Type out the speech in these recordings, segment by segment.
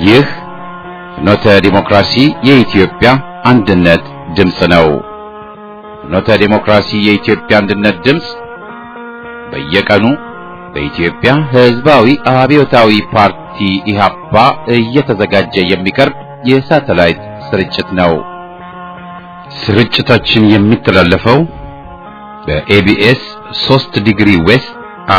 ይህ ፍኖተ ዲሞክራሲ የኢትዮጵያ አንድነት ድምፅ ነው። ፍኖተ ዲሞክራሲ የኢትዮጵያ አንድነት ድምፅ በየቀኑ በኢትዮጵያ ሕዝባዊ አብዮታዊ ፓርቲ ኢህአፓ እየተዘጋጀ የሚቀርብ የሳተላይት ስርጭት ነው። ስርጭታችን የሚተላለፈው በኤቢኤስ 3 ዲግሪ ዌስት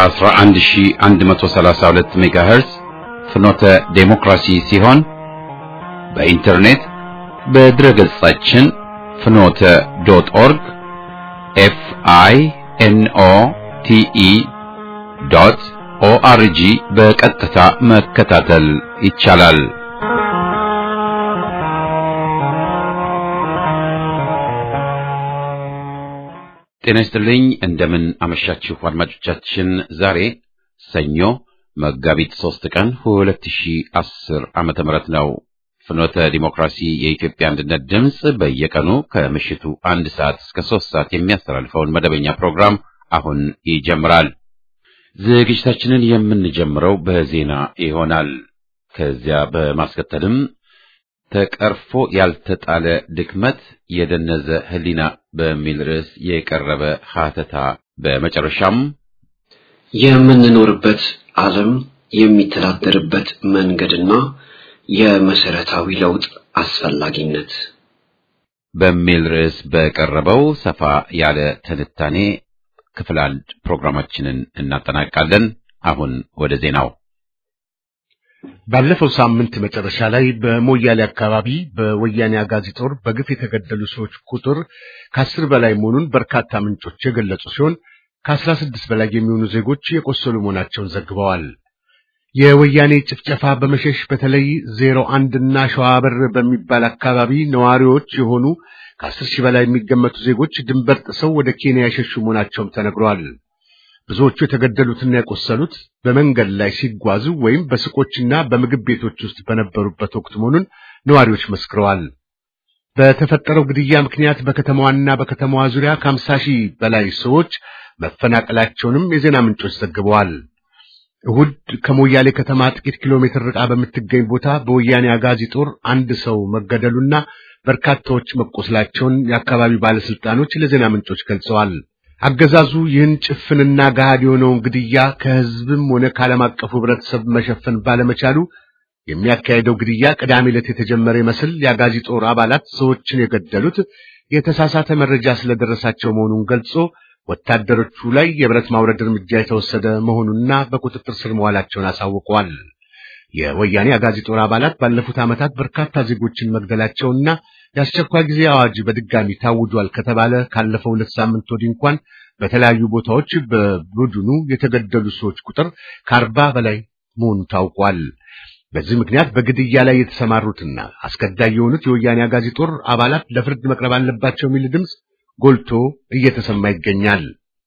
11132 ሜጋሄርዝ ፍኖተ ዴሞክራሲ ሲሆን በኢንተርኔት በድረገጻችን ፍኖተ ዶት ኦርግ ኤፍ አይ ኤን ኦ ቲ ኢ ዶት ኦአርጂ በቀጥታ መከታተል ይቻላል። ጤና ይስጥልኝ። እንደምን አመሻችሁ አድማጮቻችን። ዛሬ ሰኞ መጋቢት ሶስት ቀን 2010 ዓመተ ምህረት ነው። ፍኖተ ዲሞክራሲ የኢትዮጵያ አንድነት ድምፅ በየቀኑ ከምሽቱ አንድ ሰዓት እስከ ሶስት ሰዓት የሚያስተላልፈውን መደበኛ ፕሮግራም አሁን ይጀምራል። ዝግጅታችንን የምንጀምረው በዜና ይሆናል። ከዚያ በማስከተልም ተቀርፎ ያልተጣለ ድክመት የደነዘ ሕሊና በሚል ርዕስ የቀረበ ሀተታ፣ በመጨረሻም የምንኖርበት ዓለም የሚተዳደርበት መንገድና የመሰረታዊ ለውጥ አስፈላጊነት በሚል ርዕስ በቀረበው ሰፋ ያለ ትንታኔ ክፍል አንድ ፕሮግራማችንን እናጠናቃለን። አሁን ወደ ዜናው። ባለፈው ሳምንት መጨረሻ ላይ በሞያሌ አካባቢ በወያኔ አጋዚ ጦር በግፍ የተገደሉ ሰዎች ቁጥር ከአስር በላይ መሆኑን በርካታ ምንጮች የገለጹ ሲሆን ከአስራ ስድስት በላይ የሚሆኑ ዜጎች የቆሰሉ መሆናቸውን ዘግበዋል። የወያኔ ጭፍጨፋ በመሸሽ በተለይ ዜሮ አንድ እና ሸዋበር በሚባል አካባቢ ነዋሪዎች የሆኑ ከአስር ሺህ በላይ የሚገመቱ ዜጎች ድንበር ጥሰው ወደ ኬንያ የሸሹ መሆናቸውም ተነግሯል። ብዙዎቹ የተገደሉትና የቆሰሉት በመንገድ ላይ ሲጓዙ ወይም በሱቆችና በምግብ ቤቶች ውስጥ በነበሩበት ወቅት መሆኑን ነዋሪዎች መስክረዋል። በተፈጠረው ግድያ ምክንያት በከተማዋና በከተማዋ ዙሪያ ከአምሳ ሺህ በላይ ሰዎች መፈናቀላቸውንም የዜና ምንጮች ዘግበዋል። እሁድ ከሞያሌ ከተማ ጥቂት ኪሎ ሜትር ርቃ በምትገኝ ቦታ በወያኔ አጋዚ ጦር አንድ ሰው መገደሉና በርካታዎች መቆስላቸውን የአካባቢ ባለስልጣኖች ለዜና ምንጮች ገልጸዋል። አገዛዙ ይህን ጭፍንና ገሃድ የሆነውን ግድያ ከሕዝብም ሆነ ከዓለም አቀፉ ሕብረተሰብ መሸፈን ባለመቻሉ የሚያካሄደው ግድያ ቅዳሜ ዕለት የተጀመረ ይመስል የአጋዚ ጦር አባላት ሰዎችን የገደሉት የተሳሳተ መረጃ ስለደረሳቸው መሆኑን ገልጾ ወታደሮቹ ላይ የብረት ማውረድ እርምጃ የተወሰደ መሆኑንና በቁጥጥር ስር መዋላቸውን አሳውቀዋል። የወያኔ አጋዚ ጦር አባላት ባለፉት ዓመታት በርካታ ዜጎችን መግደላቸውና የአስቸኳይ ጊዜ አዋጅ በድጋሚ ታውጇል ከተባለ ካለፈው ሁለት ሳምንት ወዲህ እንኳን በተለያዩ ቦታዎች በቡድኑ የተገደሉ ሰዎች ቁጥር ከአርባ በላይ መሆኑ ታውቋል። በዚህ ምክንያት በግድያ ላይ የተሰማሩትና አስገዳይ የሆኑት የወያኔ አጋዚ ጦር አባላት ለፍርድ መቅረብ አለባቸው የሚል ድምፅ ጎልቶ እየተሰማ ይገኛል።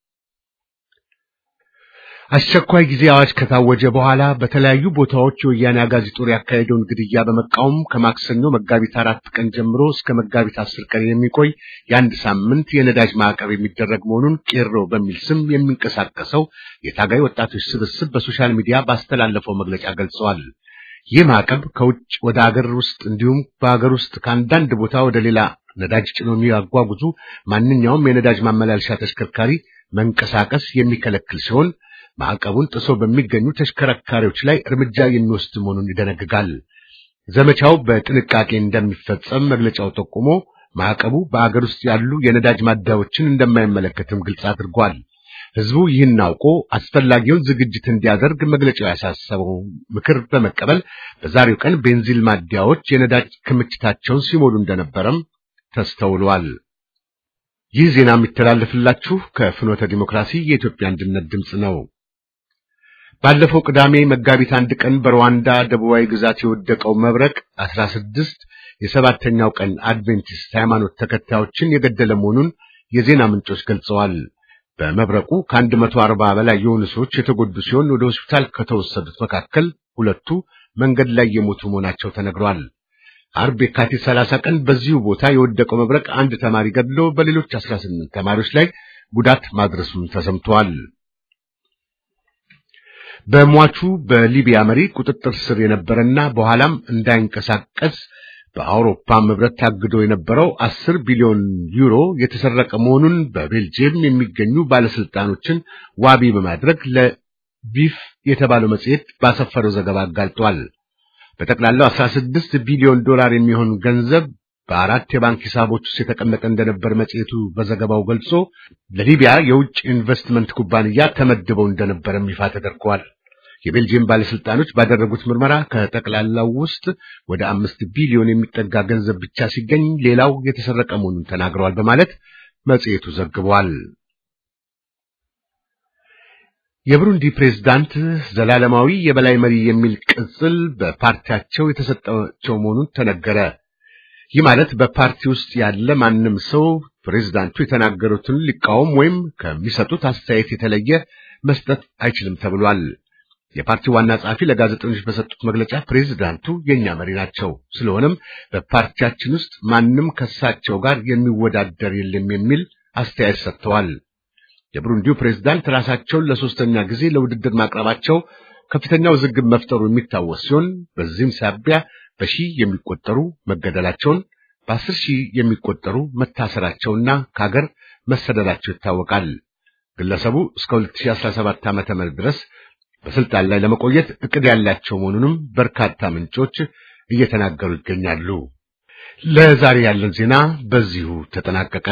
አስቸኳይ ጊዜ አዋጅ ከታወጀ በኋላ በተለያዩ ቦታዎች የወያኔ አጋዚ ጦር ያካሄደውን ግድያ በመቃወም ከማክሰኞ መጋቢት አራት ቀን ጀምሮ እስከ መጋቢት አስር ቀን የሚቆይ የአንድ ሳምንት የነዳጅ ማዕቀብ የሚደረግ መሆኑን ቄሮ በሚል ስም የሚንቀሳቀሰው የታጋይ ወጣቶች ስብስብ በሶሻል ሚዲያ ባስተላለፈው መግለጫ ገልጸዋል። ይህ ማዕቀብ ከውጭ ወደ አገር ውስጥ እንዲሁም በአገር ውስጥ ከአንዳንድ ቦታ ወደ ሌላ ነዳጅ ጭኖ የሚያጓጉዙ ማንኛውም የነዳጅ ማመላለሻ ተሽከርካሪ መንቀሳቀስ የሚከለክል ሲሆን ማዕቀቡን ጥሶ በሚገኙ ተሽከርካሪዎች ላይ እርምጃ የሚወስድ መሆኑን ይደነግጋል። ዘመቻው በጥንቃቄ እንደሚፈጸም መግለጫው ጠቁሞ ማዕቀቡ በአገር ውስጥ ያሉ የነዳጅ ማደያዎችን እንደማይመለከትም ግልጽ አድርጓል። ሕዝቡ ይህን አውቆ አስፈላጊውን ዝግጅት እንዲያደርግ መግለጫው ያሳሰበው ምክር በመቀበል በዛሬው ቀን ቤንዚል ማደያዎች የነዳጅ ክምችታቸውን ሲሞሉ እንደነበረም ተስተውሏል። ይህ ዜና የሚተላለፍላችሁ ከፍኖተ ዲሞክራሲ የኢትዮጵያ አንድነት ድምፅ ነው። ባለፈው ቅዳሜ መጋቢት አንድ ቀን በሩዋንዳ ደቡባዊ ግዛት የወደቀው መብረቅ አስራ ስድስት የሰባተኛው ቀን አድቬንቲስት ሃይማኖት ተከታዮችን የገደለ መሆኑን የዜና ምንጮች ገልጸዋል። በመብረቁ ከአንድ መቶ አርባ በላይ የሆኑ ሰዎች የተጎዱ ሲሆን ወደ ሆስፒታል ከተወሰዱት መካከል ሁለቱ መንገድ ላይ የሞቱ መሆናቸው ተነግሯል። አርብ የካቲት 30 ቀን በዚሁ ቦታ የወደቀው መብረቅ አንድ ተማሪ ገድሎ በሌሎች 18 ተማሪዎች ላይ ጉዳት ማድረሱን ተሰምቷል። በሟቹ በሊቢያ መሪ ቁጥጥር ስር የነበረና በኋላም እንዳይንቀሳቀስ በአውሮፓ ህብረት ታግዶ የነበረው አስር ቢሊዮን ዩሮ የተሰረቀ መሆኑን በቤልጅየም የሚገኙ ባለስልጣኖችን ዋቢ በማድረግ ለቪፍ የተባለው መጽሔት ባሰፈረው ዘገባ አጋልጧል። በጠቅላላው 16 ቢሊዮን ዶላር የሚሆን ገንዘብ በአራት የባንክ ሂሳቦች ውስጥ የተቀመጠ እንደነበር መጽሔቱ በዘገባው ገልጾ ለሊቢያ የውጭ ኢንቨስትመንት ኩባንያ ተመድበው እንደነበረም ይፋ ተደርጓል። የቤልጅየም ባለስልጣኖች ባደረጉት ምርመራ ከጠቅላላው ውስጥ ወደ አምስት ቢሊዮን የሚጠጋ ገንዘብ ብቻ ሲገኝ ሌላው የተሰረቀ መሆኑን ተናግረዋል በማለት መጽሔቱ ዘግቧል። የብሩንዲ ፕሬዝዳንት ዘላለማዊ የበላይ መሪ የሚል ቅጽል በፓርቲያቸው የተሰጣቸው መሆኑን ተነገረ። ይህ ማለት በፓርቲ ውስጥ ያለ ማንም ሰው ፕሬዝዳንቱ የተናገሩትን ሊቃወም ወይም ከሚሰጡት አስተያየት የተለየ መስጠት አይችልም ተብሏል። የፓርቲው ዋና ጸሐፊ ለጋዜጠኞች በሰጡት መግለጫ ፕሬዝዳንቱ የኛ መሪ ናቸው፣ ስለሆነም በፓርቲያችን ውስጥ ማንም ከሳቸው ጋር የሚወዳደር የለም የሚል አስተያየት ሰጥተዋል። የብሩንዲው ፕሬዝዳንት ራሳቸውን ለሶስተኛ ጊዜ ለውድድር ማቅረባቸው ከፍተኛ ውዝግብ መፍጠሩ የሚታወስ ሲሆን በዚህም ሳቢያ በሺህ የሚቆጠሩ መገደላቸውን በአስር ሺህ የሚቆጠሩ መታሰራቸውና ከሀገር መሰደዳቸው ይታወቃል። ግለሰቡ እስከ 2017 ዓ.ም ድረስ በስልጣን ላይ ለመቆየት እቅድ ያላቸው መሆኑንም በርካታ ምንጮች እየተናገሩ ይገኛሉ። ለዛሬ ያለን ዜና በዚሁ ተጠናቀቀ።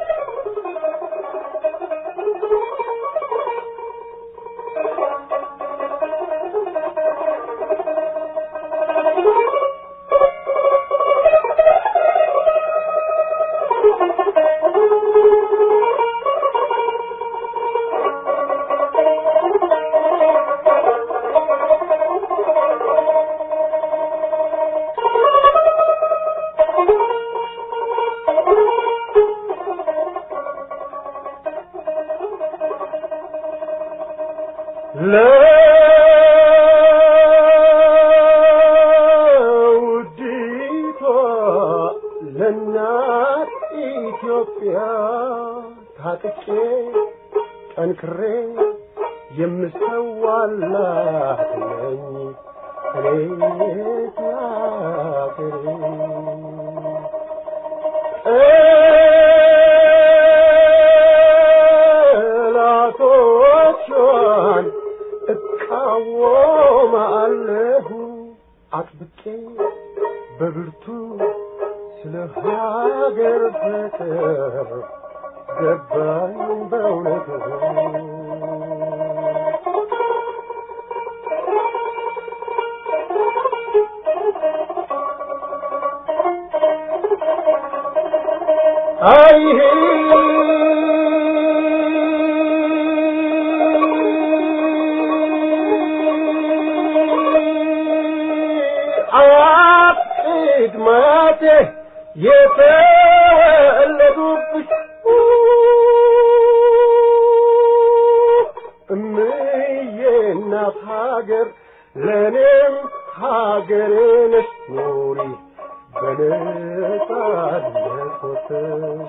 ለውዲቷ ለእናት ኢትዮጵያ ታጥቄ ጠንክሬ የምሰዋላት ነኝ እኔ ሀገሬ ጠላቶቿን እቃወማለሁ አጥብቄ በብርቱ ስለ ሀገር ፍቅር ገባኝ በእውነቱ አይሄ አያት ቅድማቴ የተወለዱብሽ እምዬ እናት ሀገር ለእኔም ሀገሬ ነሽ ኑሪ በነጻነት ወጥተሽ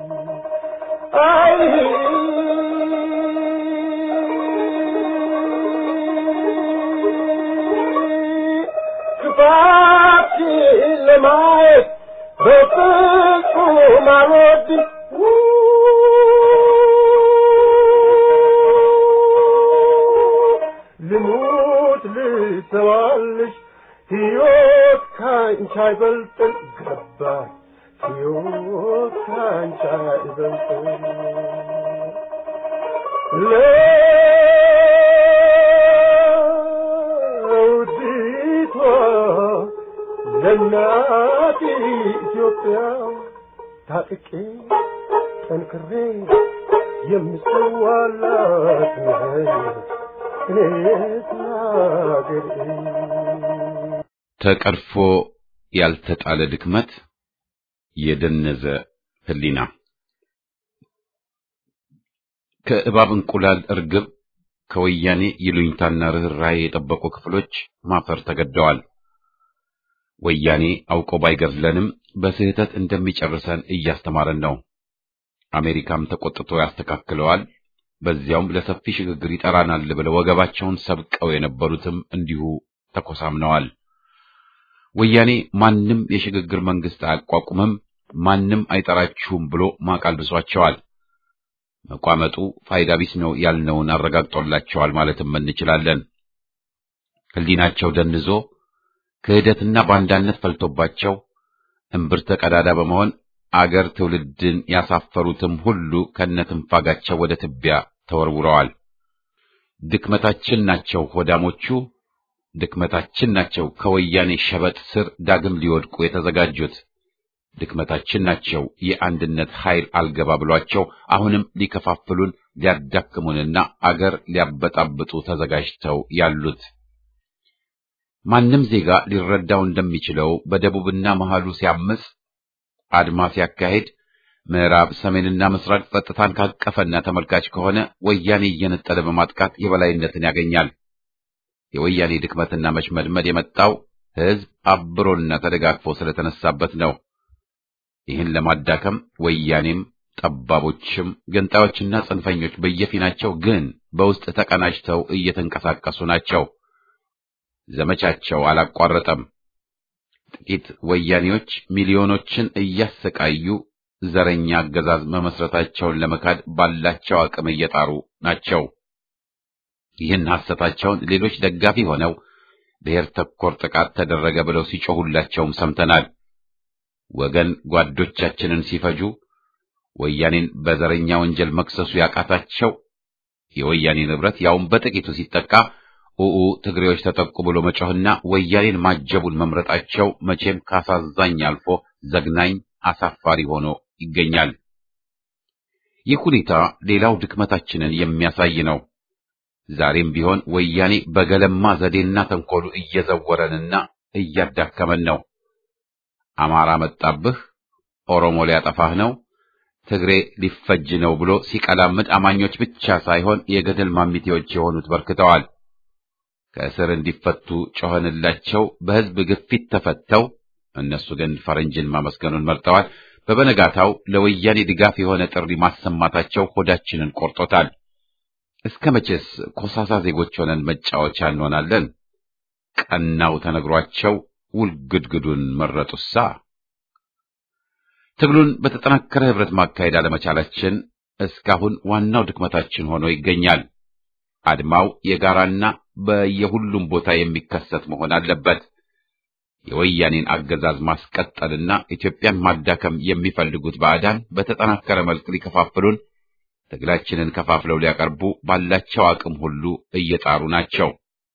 አይ ክፋትሽን ለማየት በፍጹም አልወድም ልሙት ልሰዋልሽ ሕይወት ካንቺ አይበልጥም ገባኝ ሕይወት ካንቺ አይበልጥም ለውዲቷ ለእናት ኢትዮጵያ ታጥቄ ጠንክሬ የምሰዋላት ነኝ እኔስ ሀገሬ ተቀርፎ ያልተጣለ ድክመት የደነዘ ሕሊና ከእባብ እንቁላል እርግብ ከወያኔ ይሉኝታና ርኅራኄ የጠበቁ ክፍሎች ማፈር ተገደዋል። ወያኔ አውቆ ባይገድለንም በስህተት እንደሚጨርሰን እያስተማረን ነው። አሜሪካም ተቆጥቶ ያስተካክለዋል። በዚያውም ለሰፊ ሽግግር ይጠራናል ብለው ወገባቸውን ሰብቀው የነበሩትም እንዲሁ ተኮሳምነዋል። ወያኔ ማንም የሽግግር መንግስት አያቋቁምም፣ ማንም አይጠራችሁም ብሎ ማቅ አልብሷቸዋል። መቋመጡ ፋይዳ ቢስ ነው ያልነውን አረጋግጦላቸዋል ማለትም እንችላለን። ሕሊናቸው ደንዞ ክህደትና ባንዳነት ፈልቶባቸው እምብርተ ቀዳዳ በመሆን አገር ትውልድን ያሳፈሩትም ሁሉ ከነትንፋጋቸው ወደ ትቢያ ተወርውረዋል። ድክመታችን ናቸው ሆዳሞቹ፣ ድክመታችን ናቸው ከወያኔ ሸበጥ ስር ዳግም ሊወድቁ የተዘጋጁት፣ ድክመታችን ናቸው የአንድነት ኃይል አልገባ ብሏቸው አሁንም ሊከፋፍሉን ሊያዳክሙንና አገር ሊያበጣብጡ ተዘጋጅተው ያሉት። ማንም ዜጋ ሊረዳው እንደሚችለው በደቡብና መሃሉ ሲያምጽ አድማ ሲያካሄድ ምዕራብ፣ ሰሜንና ምስራቅ ጸጥታን ካቀፈና ተመልካች ከሆነ ወያኔ እየነጠለ በማጥቃት የበላይነትን ያገኛል። የወያኔ ድክመትና መሽመድመድ የመጣው ሕዝብ አብሮና ተደጋግፎ ስለተነሳበት ነው። ይህን ለማዳከም ወያኔም ጠባቦችም ገንጣዮችና ጽንፈኞች በየፊናቸው ግን በውስጥ ተቀናጅተው እየተንቀሳቀሱ ናቸው። ዘመቻቸው አላቋረጠም። ጥቂት ወያኔዎች ሚሊዮኖችን እያሰቃዩ ዘረኛ አገዛዝ መመስረታቸውን ለመካድ ባላቸው አቅም እየጣሩ ናቸው። ይህን ሐሰታቸውን ሌሎች ደጋፊ ሆነው ብሔር ተኮር ጥቃት ተደረገ ብለው ሲጮሁላቸውም ሰምተናል። ወገን ጓዶቻችንን ሲፈጁ ወያኔን በዘረኛ ወንጀል መክሰሱ ያቃታቸው የወያኔ ንብረት ያውም በጥቂቱ ሲጠቃ ኡኡ ትግሬዎች ተጠቁ ብሎ መጮህና ወያኔን ማጀቡን መምረጣቸው መቼም ካሳዛኝ አልፎ ዘግናኝ አሳፋሪ ሆኖ ይገኛል። ይህ ሁኔታ ሌላው ድክመታችንን የሚያሳይ ነው። ዛሬም ቢሆን ወያኔ በገለማ ዘዴና ተንኮሉ እየዘወረንና እያዳከመን ነው። አማራ መጣብህ፣ ኦሮሞ ሊያጠፋህ ነው፣ ትግሬ ሊፈጅ ነው ብሎ ሲቀላምድ አማኞች ብቻ ሳይሆን የገደል ማሚቴዎች የሆኑት በርክተዋል። ከእስር እንዲፈቱ ጮኸንላቸው፣ በሕዝብ ግፊት ተፈተው፣ እነሱ ግን ፈረንጅን ማመስገኑን መርጠዋል። በበነጋታው ለወያኔ ድጋፍ የሆነ ጥሪ ማሰማታቸው ሆዳችንን ቆርጦታል። እስከ መቼስ ኮሳሳ ዜጎች ሆነን መጫወቻ እንሆናለን? ቀናው ተነግሯቸው ውልግድግዱን መረጡሳ። ትግሉን በተጠናከረ ህብረት ማካሄድ አለመቻላችን እስካሁን ዋናው ድክመታችን ሆኖ ይገኛል። አድማው የጋራና በየሁሉም ቦታ የሚከሰት መሆን አለበት። የወያኔን አገዛዝ ማስቀጠልና ኢትዮጵያን ማዳከም የሚፈልጉት ባዕዳን በተጠናከረ መልክ ሊከፋፍሉን፣ ትግላችንን ከፋፍለው ሊያቀርቡ ባላቸው አቅም ሁሉ እየጣሩ ናቸው።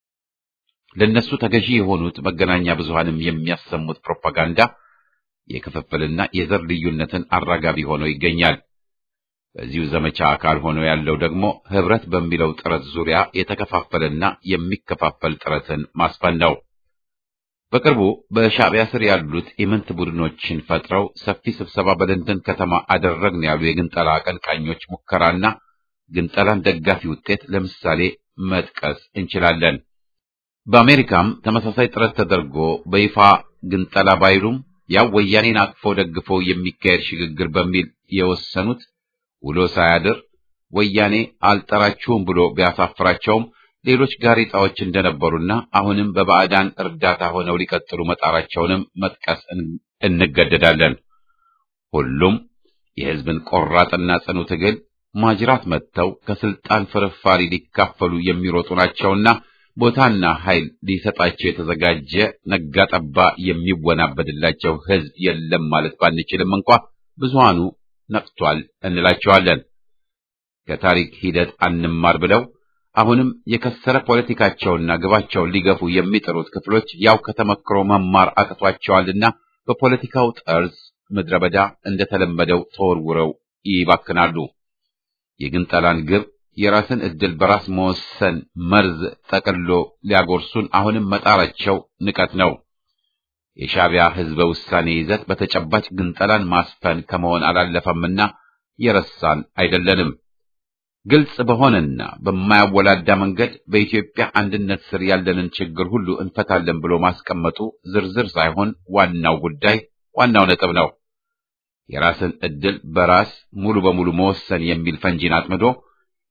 ለነሱ ተገዢ የሆኑት መገናኛ ብዙሃንም የሚያሰሙት ፕሮፓጋንዳ የክፍፍልና የዘር ልዩነትን አራጋቢ ሆኖ ይገኛል። በዚሁ ዘመቻ አካል ሆኖ ያለው ደግሞ ህብረት በሚለው ጥረት ዙሪያ የተከፋፈለና የሚከፋፈል ጥረትን ማስፈን ነው። በቅርቡ በሻዕቢያ ስር ያሉት ኢምንት ቡድኖችን ፈጥረው ሰፊ ስብሰባ በለንደን ከተማ አደረግን ያሉ የግንጠላ አቀንቃኞች ሙከራና ግንጠላን ደጋፊ ውጤት ለምሳሌ መጥቀስ እንችላለን። በአሜሪካም ተመሳሳይ ጥረት ተደርጎ በይፋ ግንጠላ ባይሉም ያው ወያኔን አቅፎ ደግፎ የሚካሄድ ሽግግር በሚል የወሰኑት ውሎ ሳያድር ወያኔ አልጠራችሁም ብሎ ቢያሳፍራቸውም ሌሎች ጋሬጣዎች እንደነበሩና አሁንም በባዕዳን እርዳታ ሆነው ሊቀጥሉ መጣራቸውንም መጥቀስ እንገደዳለን። ሁሉም የሕዝብን ቆራጥና ጽኑ ትግል ማጅራት መጥተው ከስልጣን ፍርፋሪ ሊካፈሉ የሚሮጡ ናቸውና ቦታና ኃይል ሊሰጣቸው የተዘጋጀ ነጋጠባ የሚወናበድላቸው ሕዝብ የለም ማለት ባንችልም እንኳ ብዙሃኑ ነቅቷል እንላቸዋለን። ከታሪክ ሂደት አንማር ብለው አሁንም የከሰረ ፖለቲካቸውና ግባቸውን ሊገፉ የሚጥሩት ክፍሎች ያው ከተመክሮ መማር አቅቷቸዋልና በፖለቲካው ጠርዝ ምድረ በዳ እንደተለመደው ተወርውረው ይባክናሉ። የግንጠላን ግብ የራስን ዕድል በራስ መወሰን መርዝ ጠቅሎ ሊያጎርሱን አሁንም መጣራቸው ንቀት ነው። የሻዕቢያ ሕዝበ ውሳኔ ይዘት በተጨባጭ ግንጠላን ማስፈን ከመሆን አላለፈምና የረሳን አይደለንም። ግልጽ በሆነና በማያወላዳ መንገድ በኢትዮጵያ አንድነት ስር ያለንን ችግር ሁሉ እንፈታለን ብሎ ማስቀመጡ ዝርዝር ሳይሆን ዋናው ጉዳይ ዋናው ነጥብ ነው። የራስን ዕድል በራስ ሙሉ በሙሉ መወሰን የሚል ፈንጂን አጥምዶ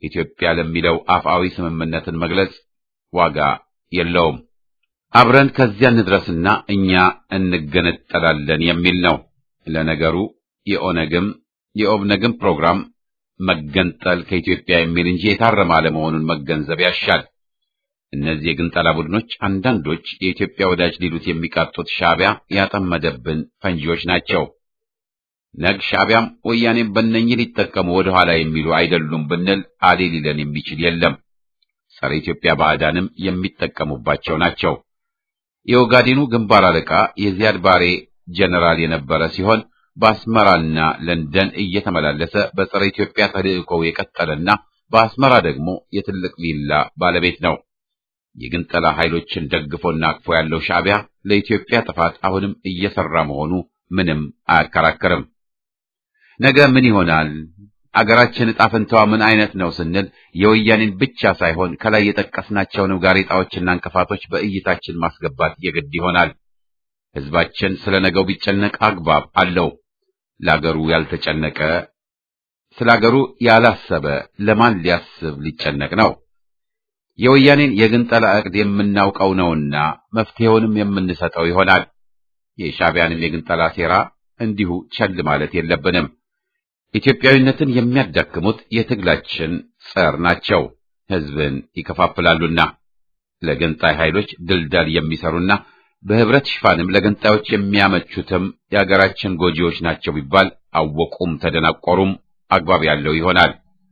ኢትዮጵያ ለሚለው አፍአዊ ስምምነትን መግለጽ ዋጋ የለውም። አብረን ከዚያ እንድረስና እኛ እንገነጠላለን የሚል ነው። ለነገሩ የኦነግም የኦብነግም ፕሮግራም መገንጠል ከኢትዮጵያ የሚል እንጂ የታረመ አለመሆኑን መገንዘብ ያሻል። እነዚህ የግንጠላ ቡድኖች አንዳንዶች የኢትዮጵያ ወዳጅ ሊሉት የሚቃጡት ሻዕቢያ ያጠመደብን ፈንጂዎች ናቸው። ነግ ሻዕቢያም ወያኔም በእነኝህ ሊጠቀሙ ወደ ኋላ የሚሉ አይደሉም ብንል አሌ ሊለን የሚችል የለም። ጸረ ኢትዮጵያ ባዕዳንም የሚጠቀሙባቸው ናቸው። የኦጋዴኑ ግንባር አለቃ የዚያድ ባሬ ጀነራል የነበረ ሲሆን በአስመራና ለንደን እየተመላለሰ በጸረ ኢትዮጵያ ተልእኮው የቀጠለና በአስመራ ደግሞ የትልቅ ቪላ ባለቤት ነው። የግንጠላ ኃይሎችን ደግፎና አቅፎ ያለው ሻዕቢያ ለኢትዮጵያ ጥፋት አሁንም እየሰራ መሆኑ ምንም አያከራከርም። ነገ ምን ይሆናል? አገራችን ዕጣ ፈንታዋ ምን አይነት ነው ስንል የወያኔን ብቻ ሳይሆን ከላይ የጠቀስናቸውን ጋሬጣዎችና እንቅፋቶች በእይታችን ማስገባት የግድ ይሆናል። ሕዝባችን ስለ ነገው ቢጨነቅ አግባብ አለው። ለአገሩ ያልተጨነቀ ስለ አገሩ ያላሰበ ለማን ሊያስብ ሊጨነቅ ነው? የወያኔን የግንጠላ ዕቅድ የምናውቀው ነውና መፍትሄውንም የምንሰጠው ይሆናል። የሻዕቢያንም የግንጠላ ሴራ እንዲሁ ቸል ማለት የለብንም። ኢትዮጵያዊነትን የሚያዳክሙት የትግላችን ጸር ናቸው። ሕዝብን ይከፋፍላሉና ለገንጣይ ኃይሎች ድልዳል የሚሰሩና በህብረት ሽፋንም ለገንጣዮች የሚያመቹትም የአገራችን ጎጂዎች ናቸው ቢባል አወቁም ተደናቆሩም አግባብ ያለው ይሆናል።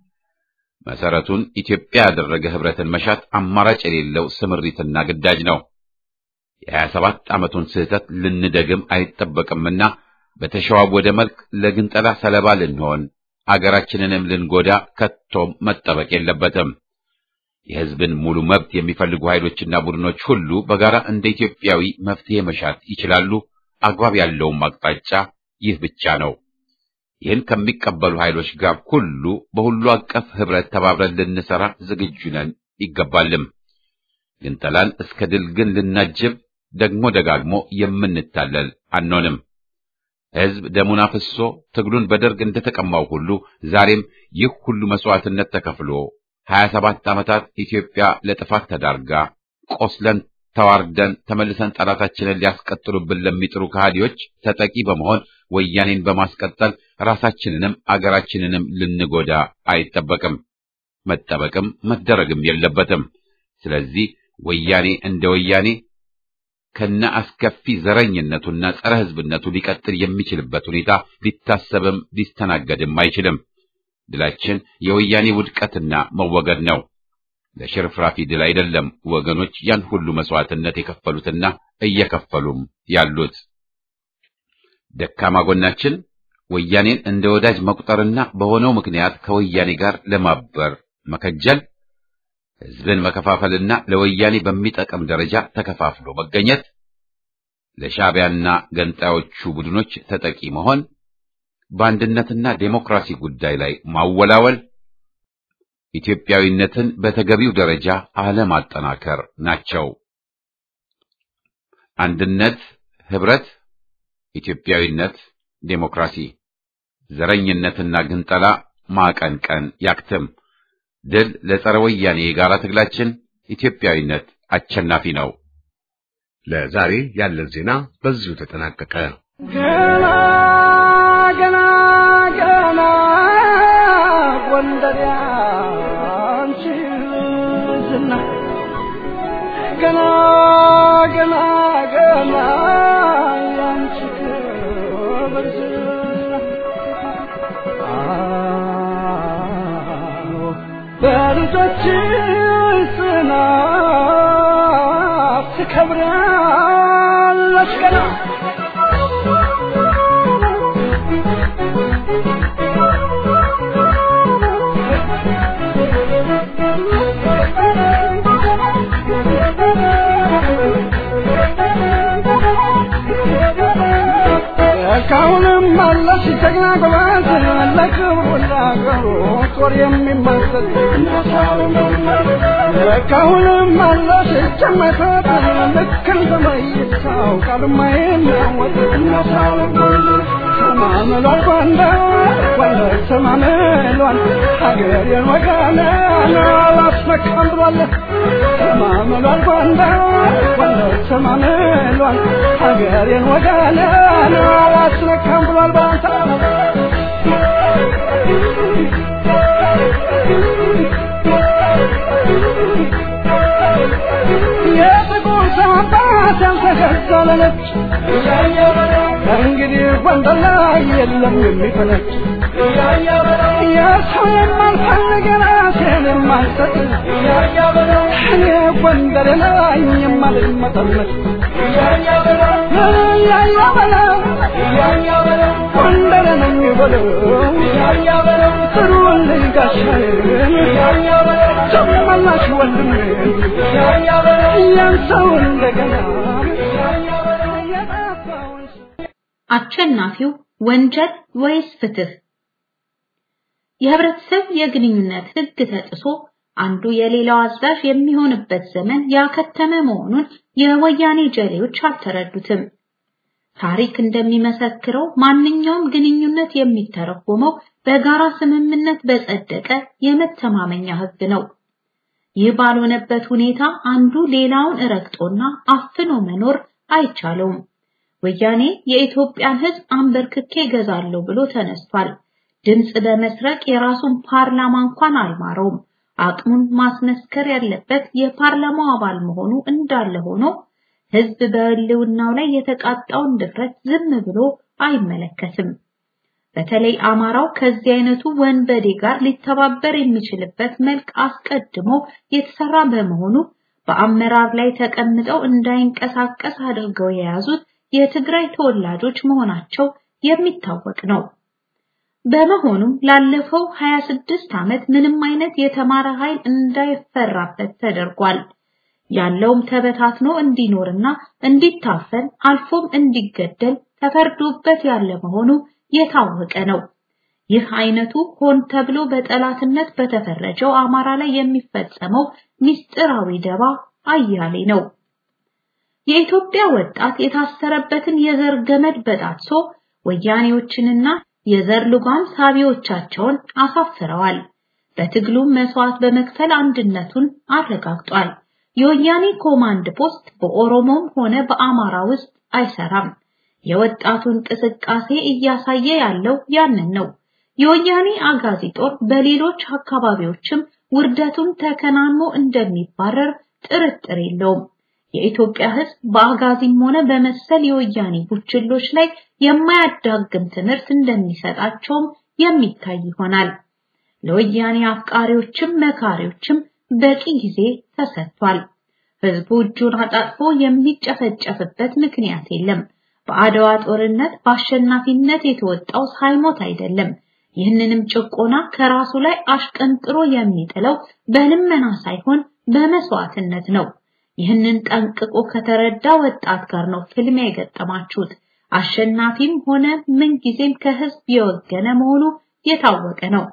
መሰረቱን ኢትዮጵያ ያደረገ ህብረትን መሻት አማራጭ የሌለው ስምሪትና ግዳጅ ነው። የሀያ ሰባት ዓመቱን ስህተት ልንደግም አይጠበቅምና በተሸዋወደ መልክ ለግንጠላ ሰለባ ልንሆን አገራችንንም ልንጎዳ ከቶም መጠበቅ የለበትም። የህዝብን ሙሉ መብት የሚፈልጉ ኃይሎችና ቡድኖች ሁሉ በጋራ እንደ ኢትዮጵያዊ መፍትሄ መሻት ይችላሉ። አግባብ ያለውም አቅጣጫ ይህ ብቻ ነው። ይህን ከሚቀበሉ ኃይሎች ጋር ሁሉ በሁሉ አቀፍ ህብረት ተባብረን ልንሰራ ዝግጁ ነን ይገባልም። ግንጠላን እስከ ድል ግን ልናጅብ ደግሞ ደጋግሞ የምንታለል አንሆንም። ህዝብ ደሙን አፍሶ ትግሉን በደርግ እንደተቀማው ሁሉ ዛሬም ይህ ሁሉ መስዋዕትነት ተከፍሎ ሀያ ሰባት ዓመታት ኢትዮጵያ ለጥፋት ተዳርጋ ቆስለን ተዋርደን ተመልሰን ጠላታችንን ሊያስቀጥሉብን ለሚጥሩ ከሃዲዎች ተጠቂ በመሆን ወያኔን በማስቀጠል ራሳችንንም አገራችንንም ልንጎዳ አይጠበቅም፣ መጠበቅም መደረግም የለበትም። ስለዚህ ወያኔ እንደ ወያኔ ከነ አስከፊ ዘረኝነቱና ጸረ ህዝብነቱ ሊቀጥል የሚችልበት ሁኔታ ሊታሰብም ሊስተናገድም አይችልም። ድላችን የወያኔ ውድቀትና መወገድ ነው። ለሽርፍራፊ ድል አይደለም ወገኖች ያን ሁሉ መስዋዕትነት የከፈሉትና እየከፈሉም ያሉት። ደካማ ጎናችን ወያኔን እንደ ወዳጅ መቁጠርና በሆነው ምክንያት ከወያኔ ጋር ለማበር መከጀል፣ ህዝብን መከፋፈልና ለወያኔ በሚጠቅም ደረጃ ተከፋፍሎ መገኘት፣ ለሻዕቢያና ገንጣዮቹ ቡድኖች ተጠቂ መሆን፣ በአንድነትና ዴሞክራሲ ጉዳይ ላይ ማወላወል ኢትዮጵያዊነትን በተገቢው ደረጃ አለማጠናከር ናቸው። አንድነት፣ ህብረት፣ ኢትዮጵያዊነት፣ ዴሞክራሲ፣ ዘረኝነትና ግንጠላ ማቀንቀን ያክትም። ድል ለጸረ ወያኔ የጋራ ትግላችን። ኢትዮጵያዊነት አሸናፊ ነው። ለዛሬ ያለን ዜና በዚሁ ተጠናቀቀ። ገና ገና ገና ጎንደር ያንቺ ዝና ገና ገና ገና ያንቺ ክብር ዝና አዎ በልጆችሽ ጽናት ትከብሪያለሽ ገና እስካሁንም አለሽ ጀግና ጎበዝ ለክብሩ ለአገሩ ጦር የሚመሰል እስካሁንም አለሽ ጀመተት ልክ እንደ መይሳው ቃል የማይናወጥ ተማምሏል ጎንደር ጎንደር ተማምሏል ሀገሬን ወገኔን አላስመካም ብሏል ተማምሏል ጎንደር ጎንደር ተማምሏል ሀገሬን ወገኔን አላስመካም ብሏል ባንታ የጥቁር ሰንባት ያልተገዘለች እንግዲህ ጎንደር ላይ የለም የሚፈነች የሰው የማልፈልግ ራሴን የማልሰጥ እኔ ጎንደር ላይ የማልመጠመጥ ጎንደር ነኝ በለው ጥሩልኝ ጋሻዬን ጨመላሽ ወንድሜ ያን ሰው እንደገና የጠፋውን አሸናፊው ወንጀል ወይስ ፍትህ? የህብረተሰብ የግንኙነት ህግ ተጥሶ አንዱ የሌላው አዛዥ የሚሆንበት ዘመን ያከተመ መሆኑን የወያኔ ጀሌዎች አልተረዱትም። ታሪክ እንደሚመሰክረው ማንኛውም ግንኙነት የሚተረጎመው በጋራ ስምምነት በጸደቀ የመተማመኛ ህግ ነው። ይህ ባልሆነበት ሁኔታ አንዱ ሌላውን ረግጦና አፍኖ መኖር አይቻለውም። ወያኔ የኢትዮጵያን ህዝብ አንበርክኬ ገዛለሁ ብሎ ተነስቷል። ድምፅ በመስረቅ የራሱን ፓርላማ እንኳን አልማረውም። አቅሙን ማስመስከር ያለበት የፓርላማው አባል መሆኑ እንዳለ ሆኖ ህዝብ በህልውናው ላይ የተቃጣውን ድፍረት ዝም ብሎ አይመለከትም። በተለይ አማራው ከዚህ አይነቱ ወንበዴ ጋር ሊተባበር የሚችልበት መልክ አስቀድሞ የተሰራ በመሆኑ በአመራር ላይ ተቀምጠው እንዳይንቀሳቀስ አድርገው የያዙት የትግራይ ተወላጆች መሆናቸው የሚታወቅ ነው። በመሆኑም ላለፈው 26 ዓመት ምንም አይነት የተማረ ኃይል እንዳይፈራበት ተደርጓል። ያለውም ተበታትኖ እንዲኖርና እንዲታፈን አልፎም እንዲገደል ተፈርዶበት ያለ መሆኑ የታወቀ ነው። ይህ አይነቱ ሆን ተብሎ በጠላትነት በተፈረጀው አማራ ላይ የሚፈጸመው ምስጢራዊ ደባ አያሌ ነው። የኢትዮጵያ ወጣት የታሰረበትን የዘር ገመድ በጣጥሶ ወያኔዎችንና የዘር ልጓም ሳቢዎቻቸውን አሳፍረዋል። በትግሉም መስዋዕት በመክፈል አንድነቱን አረጋግጧል። የወያኔ ኮማንድ ፖስት በኦሮሞም ሆነ በአማራ ውስጥ አይሰራም። የወጣቱ እንቅስቃሴ እያሳየ ያለው ያንን ነው። የወያኔ አጋዚ ጦር በሌሎች አካባቢዎችም ውርደቱን ተከናንሞ እንደሚባረር ጥርጥር የለውም። የኢትዮጵያ ሕዝብ በአጋዚም ሆነ በመሰል የወያኔ ቡችሎች ላይ የማያዳግም ትምህርት እንደሚሰጣቸውም የሚታይ ይሆናል። ለወያኔ አፍቃሪዎችም መካሪዎችም በቂ ጊዜ ተሰጥቷል። ሕዝቡ እጁን አጣጥፎ የሚጨፈጨፍበት ምክንያት የለም። በአድዋ ጦርነት በአሸናፊነት የተወጣው ሳይሞት አይደለም። ይህንንም ጭቆና ከራሱ ላይ አሽቀንጥሮ የሚጥለው በልመና ሳይሆን በመስዋዕትነት ነው። ይህንን ጠንቅቆ ከተረዳ ወጣት ጋር ነው ፍልሚያ የገጠማችሁት። አሸናፊም ሆነ ምንጊዜም ከህዝብ የወገነ መሆኑ የታወቀ ነው።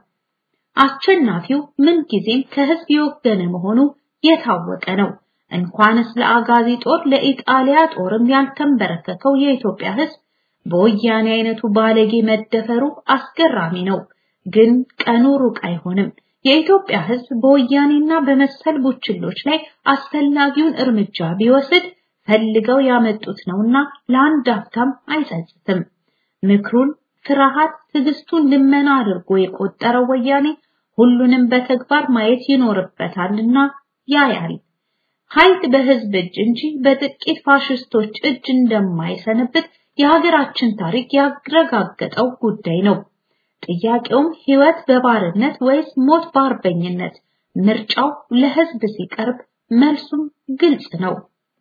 አሸናፊው ምንጊዜም ከህዝብ የወገነ መሆኑ የታወቀ ነው። እንኳንስ ለአጋዚ ጦር ለኢጣሊያ ጦርም ያልተንበረከከው የኢትዮጵያ ህዝብ በወያኔ አይነቱ ባለጌ መደፈሩ አስገራሚ ነው። ግን ቀኑ ሩቅ አይሆንም። የኢትዮጵያ ህዝብ በወያኔና በመሰል ቡችሎች ላይ አስፈላጊውን እርምጃ ቢወስድ ፈልገው ያመጡት ነውና ለአንድ አፍታም አይጸጽትም። ምክሩን ፍርሃት፣ ትዕግስቱን ልመና አድርጎ የቆጠረው ወያኔ ሁሉንም በተግባር ማየት ይኖርበታልና ያያል። ኃይል በህዝብ እጅ እንጂ በጥቂት ፋሽስቶች እጅ እንደማይሰነብት የሀገራችን ታሪክ ያረጋገጠው ጉዳይ ነው። ጥያቄውም ህይወት በባርነት ወይስ ሞት በአርበኝነት? ምርጫው ለህዝብ ሲቀርብ መልሱም ግልጽ ነው።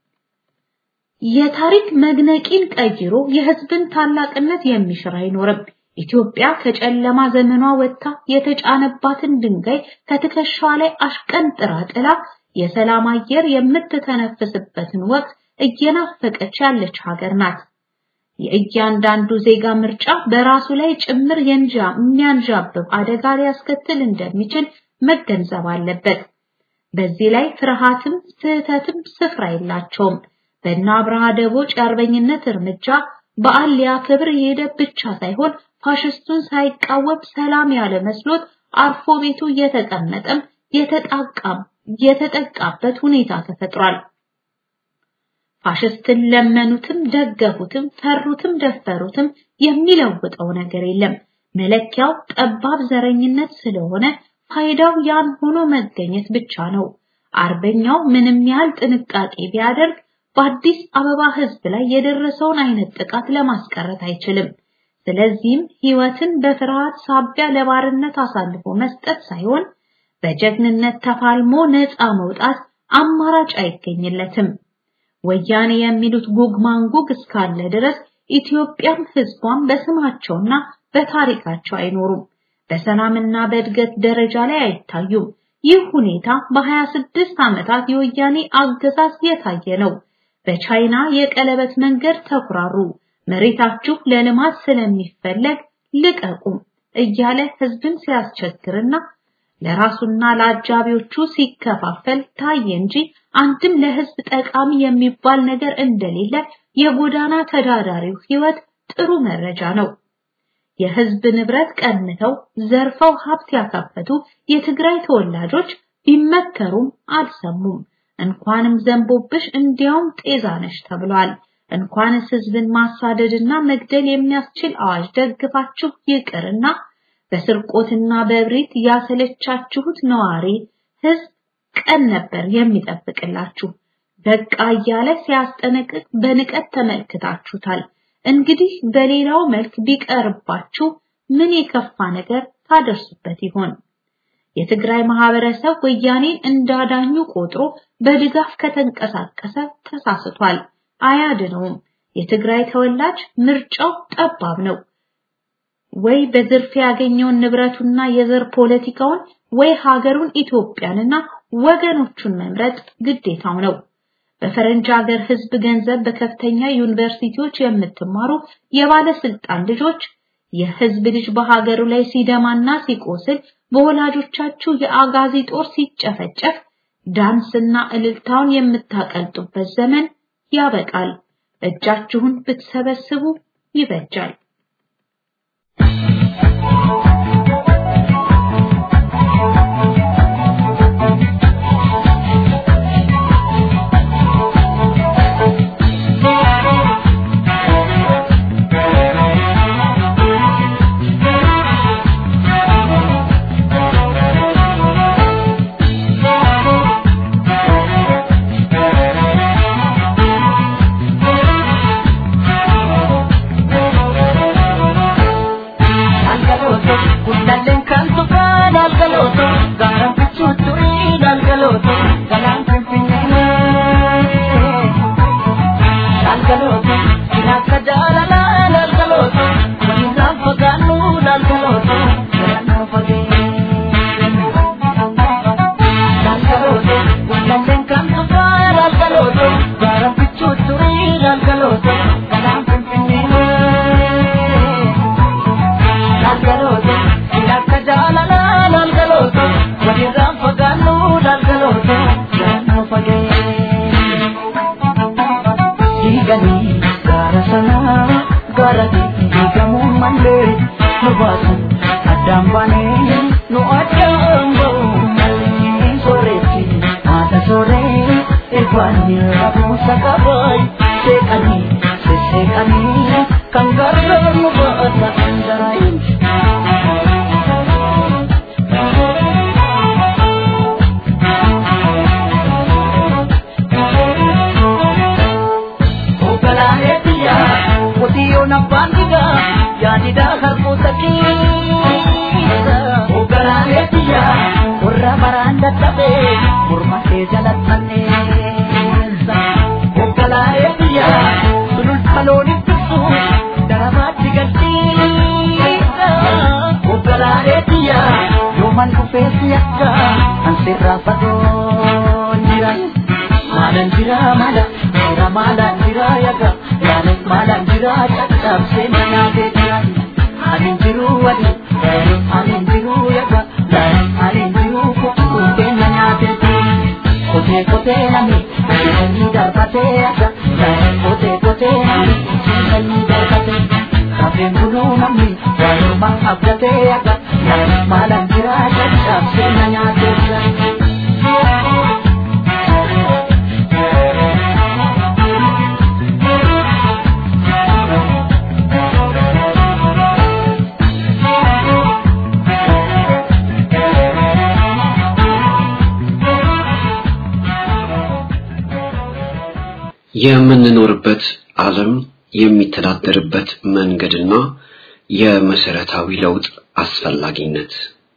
የታሪክ መግነቂን ቀይሮ የህዝብን ታላቅነት የሚሽር አይኖርም። ኢትዮጵያ ከጨለማ ዘመኗ ወጥታ የተጫነባትን ድንጋይ ከትከሻዋ ላይ አሽቀንጥራ ጥላ የሰላም አየር የምትተነፍስበትን ወቅት እየናፈቀች ያለች ሀገር ናት። የእያንዳንዱ ዜጋ ምርጫ በራሱ ላይ ጭምር የንጃ የሚያንዣብብ አደጋ ሊያስከትል እንደሚችል መገንዘብ አለበት። በዚህ ላይ ፍርሃትም ስህተትም ስፍራ የላቸውም። በእነ አብርሃ ደቦጭ የአርበኝነት እርምጃ በዓል ሊያከብር የሄደ ብቻ ሳይሆን ፋሽስቱን ሳይቃወም ሰላም ያለ መስሎት አርፎ ቤቱ እየተቀመጠም የተጣቃም የተጠቃበት ሁኔታ ተፈጥሯል። ፋሽስትን ለመኑትም ደገፉትም ፈሩትም ደፈሩትም የሚለውጠው ነገር የለም። መለኪያው ጠባብ ዘረኝነት ስለሆነ ፋይዳው ያን ሆኖ መገኘት ብቻ ነው። አርበኛው ምንም ያህል ጥንቃቄ ቢያደርግ በአዲስ አበባ ሕዝብ ላይ የደረሰውን አይነት ጥቃት ለማስቀረት አይችልም። ስለዚህም ሕይወትን በፍርሃት ሳቢያ ለባርነት አሳልፎ መስጠት ሳይሆን በጀግንነት ተፋልሞ ነፃ መውጣት አማራጭ አይገኝለትም። ወያኔ የሚሉት ጉግ ማንጉግ እስካለ ድረስ ኢትዮጵያም ሕዝቧም በስማቸውና በታሪካቸው አይኖሩም። በሰላምና በእድገት ደረጃ ላይ አይታዩም። ይህ ሁኔታ በ26 ዓመታት የወያኔ አገዛዝ የታየ ነው። በቻይና የቀለበት መንገድ ተኩራሩ፣ መሬታችሁ ለልማት ስለሚፈለግ ልቀቁም እያለ ህዝብን ሲያስቸግርና ለራሱና ለአጃቢዎቹ ሲከፋፈል ታየ እንጂ አንድም ለህዝብ ጠቃሚ የሚባል ነገር እንደሌለ የጎዳና ተዳዳሪው ህይወት ጥሩ መረጃ ነው። የህዝብ ንብረት ቀምተው ዘርፈው ሀብት ያካበቱ የትግራይ ተወላጆች ቢመከሩም አልሰሙም። እንኳንም ዘንቦብሽ እንዲያውም ጤዛነሽ ተብሏል። እንኳንስ ህዝብን ማሳደድና መግደል የሚያስችል አዋጅ ደግፋችሁ ይቅርና በስርቆትና በእብሪት ያሰለቻችሁት ነዋሪ ህዝብ ቀን ነበር የሚጠብቅላችሁ። በቃ እያለ ሲያስጠነቅቅ በንቀት ተመልክታችሁታል። እንግዲህ በሌላው መልክ ቢቀርባችሁ ምን የከፋ ነገር ታደርሱበት ይሆን? የትግራይ ማህበረሰብ ወያኔን እንዳዳኙ ቆጥሮ በድጋፍ ከተንቀሳቀሰ ተሳስቷል፣ አያድነውም። የትግራይ ተወላጅ ምርጫው ጠባብ ነው። ወይ በዝርፊያ ያገኘውን ንብረቱና የዘር ፖለቲካውን ወይ ሀገሩን ኢትዮጵያንና ወገኖቹን መምረጥ ግዴታው ነው። በፈረንጅ ሀገር ህዝብ ገንዘብ በከፍተኛ ዩኒቨርሲቲዎች የምትማሩ የባለስልጣን ልጆች የህዝብ ልጅ በሀገሩ ላይ ሲደማና ሲቆስል በወላጆቻችሁ የአጋዚ ጦር ሲጨፈጨፍ ዳንስና እልልታውን የምታቀልጡበት ዘመን ያበቃል። እጃችሁን ብትሰበስቡ ይበጃል። Kote kote nami, kote kote nami, Abdiin buluu namni gaarummaa abdatee akka maalaan jiraa caccab sirna nyaateessa. የምንኖርበት ዓለም የሚተዳደርበት መንገድና የመሰረታዊ ለውጥ አስፈላጊነት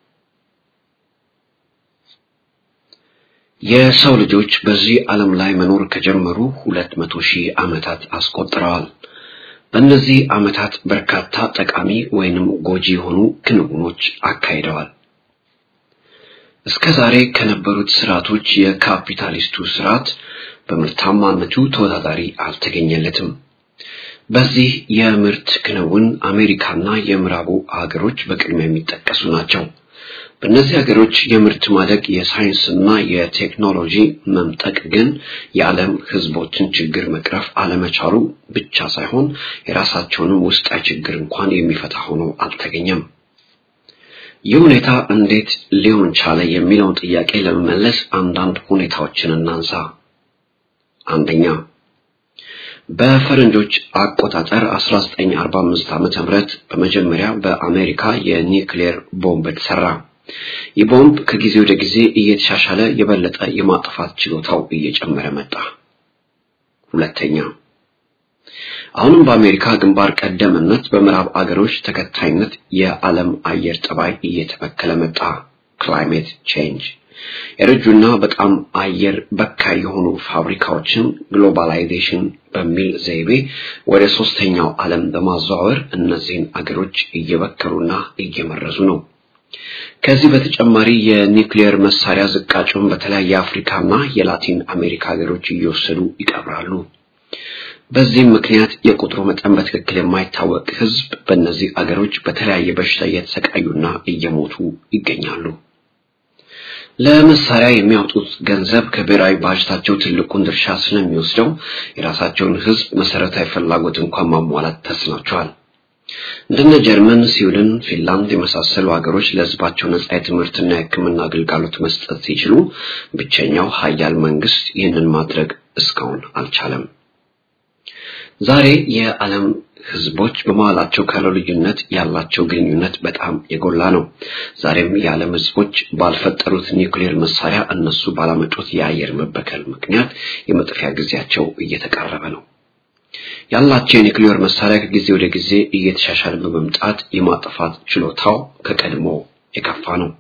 የሰው ልጆች በዚህ ዓለም ላይ መኖር ከጀመሩ ሁለት መቶ ሺህ ዓመታት አስቆጥረዋል። በእነዚህ ዓመታት በርካታ ጠቃሚ ወይንም ጎጂ የሆኑ ክንውኖች አካሂደዋል። እስከ ዛሬ ከነበሩት ስርዓቶች የካፒታሊስቱ ስርዓት በምርታማነቱ ተወዳዳሪ አልተገኘለትም። በዚህ የምርት ክንውን አሜሪካና የምዕራቡ ሀገሮች በቅድሚያ የሚጠቀሱ ናቸው። በእነዚህ ሀገሮች የምርት ማደግ የሳይንስና የቴክኖሎጂ መምጠቅ ግን የዓለም ሕዝቦችን ችግር መቅረፍ አለመቻሉ ብቻ ሳይሆን የራሳቸውንም ውስጣዊ ችግር እንኳን የሚፈታ ሆኖ አልተገኘም። ይህ ሁኔታ እንዴት ሊሆን ቻለ የሚለውን ጥያቄ ለመመለስ አንዳንድ ሁኔታዎችን እናንሳ። አንደኛ በፈረንጆች አቆጣጠር 1945 ዓመተ ምህረት በመጀመሪያ በአሜሪካ የኒውክሌር ቦምብ ተሰራ። ይህ ቦምብ ከጊዜ ወደ ጊዜ እየተሻሻለ የበለጠ የማጥፋት ችሎታው እየጨመረ መጣ። ሁለተኛ አሁንም በአሜሪካ ግንባር ቀደምነት በምዕራብ አገሮች ተከታይነት የዓለም አየር ጠባይ እየተበከለ መጣ። ክላይሜት ቼንጅ የረጁና በጣም አየር በካይ የሆኑ ፋብሪካዎችን ግሎባላይዜሽን በሚል ዘይቤ ወደ ሶስተኛው ዓለም በማዘዋወር እነዚህን አገሮች እየበከሉና እየመረዙ ነው። ከዚህ በተጨማሪ የኒውክሌር መሳሪያ ዝቃጩን በተለያየ የአፍሪካና የላቲን አሜሪካ ሀገሮች እየወሰዱ ይቀብራሉ። በዚህም ምክንያት የቁጥሩ መጠን በትክክል የማይታወቅ ሕዝብ በእነዚህ አገሮች በተለያየ በሽታ እየተሰቃዩና እየሞቱ ይገኛሉ። ለመሳሪያ የሚያወጡት ገንዘብ ከብሔራዊ ባጀታቸው ትልቁን ድርሻ ስለሚወስደው የራሳቸውን ሕዝብ መሰረታዊ ፍላጎት እንኳን ማሟላት ተስኗቸዋል። እንደነ ጀርመን፣ ስዊድን፣ ፊንላንድ የመሳሰሉ ሀገሮች ለሕዝባቸው ነጻ የትምህርትና የሕክምና አገልግሎት መስጠት ሲችሉ ብቸኛው ሀያል መንግስት ይህንን ማድረግ እስካሁን አልቻለም። ዛሬ የዓለም ህዝቦች በመሃላቸው ካለው ልዩነት ያላቸው ግንኙነት በጣም የጎላ ነው። ዛሬም የዓለም ህዝቦች ባልፈጠሩት ኒውክሌር መሳሪያ እነሱ ባላመጡት የአየር መበከል ምክንያት የመጥፊያ ጊዜያቸው እየተቃረበ ነው። ያላቸው የኒውክሌር መሳሪያ ከጊዜ ወደ ጊዜ እየተሻሻለ በመምጣት የማጥፋት ችሎታው ከቀድሞ የከፋ ነው።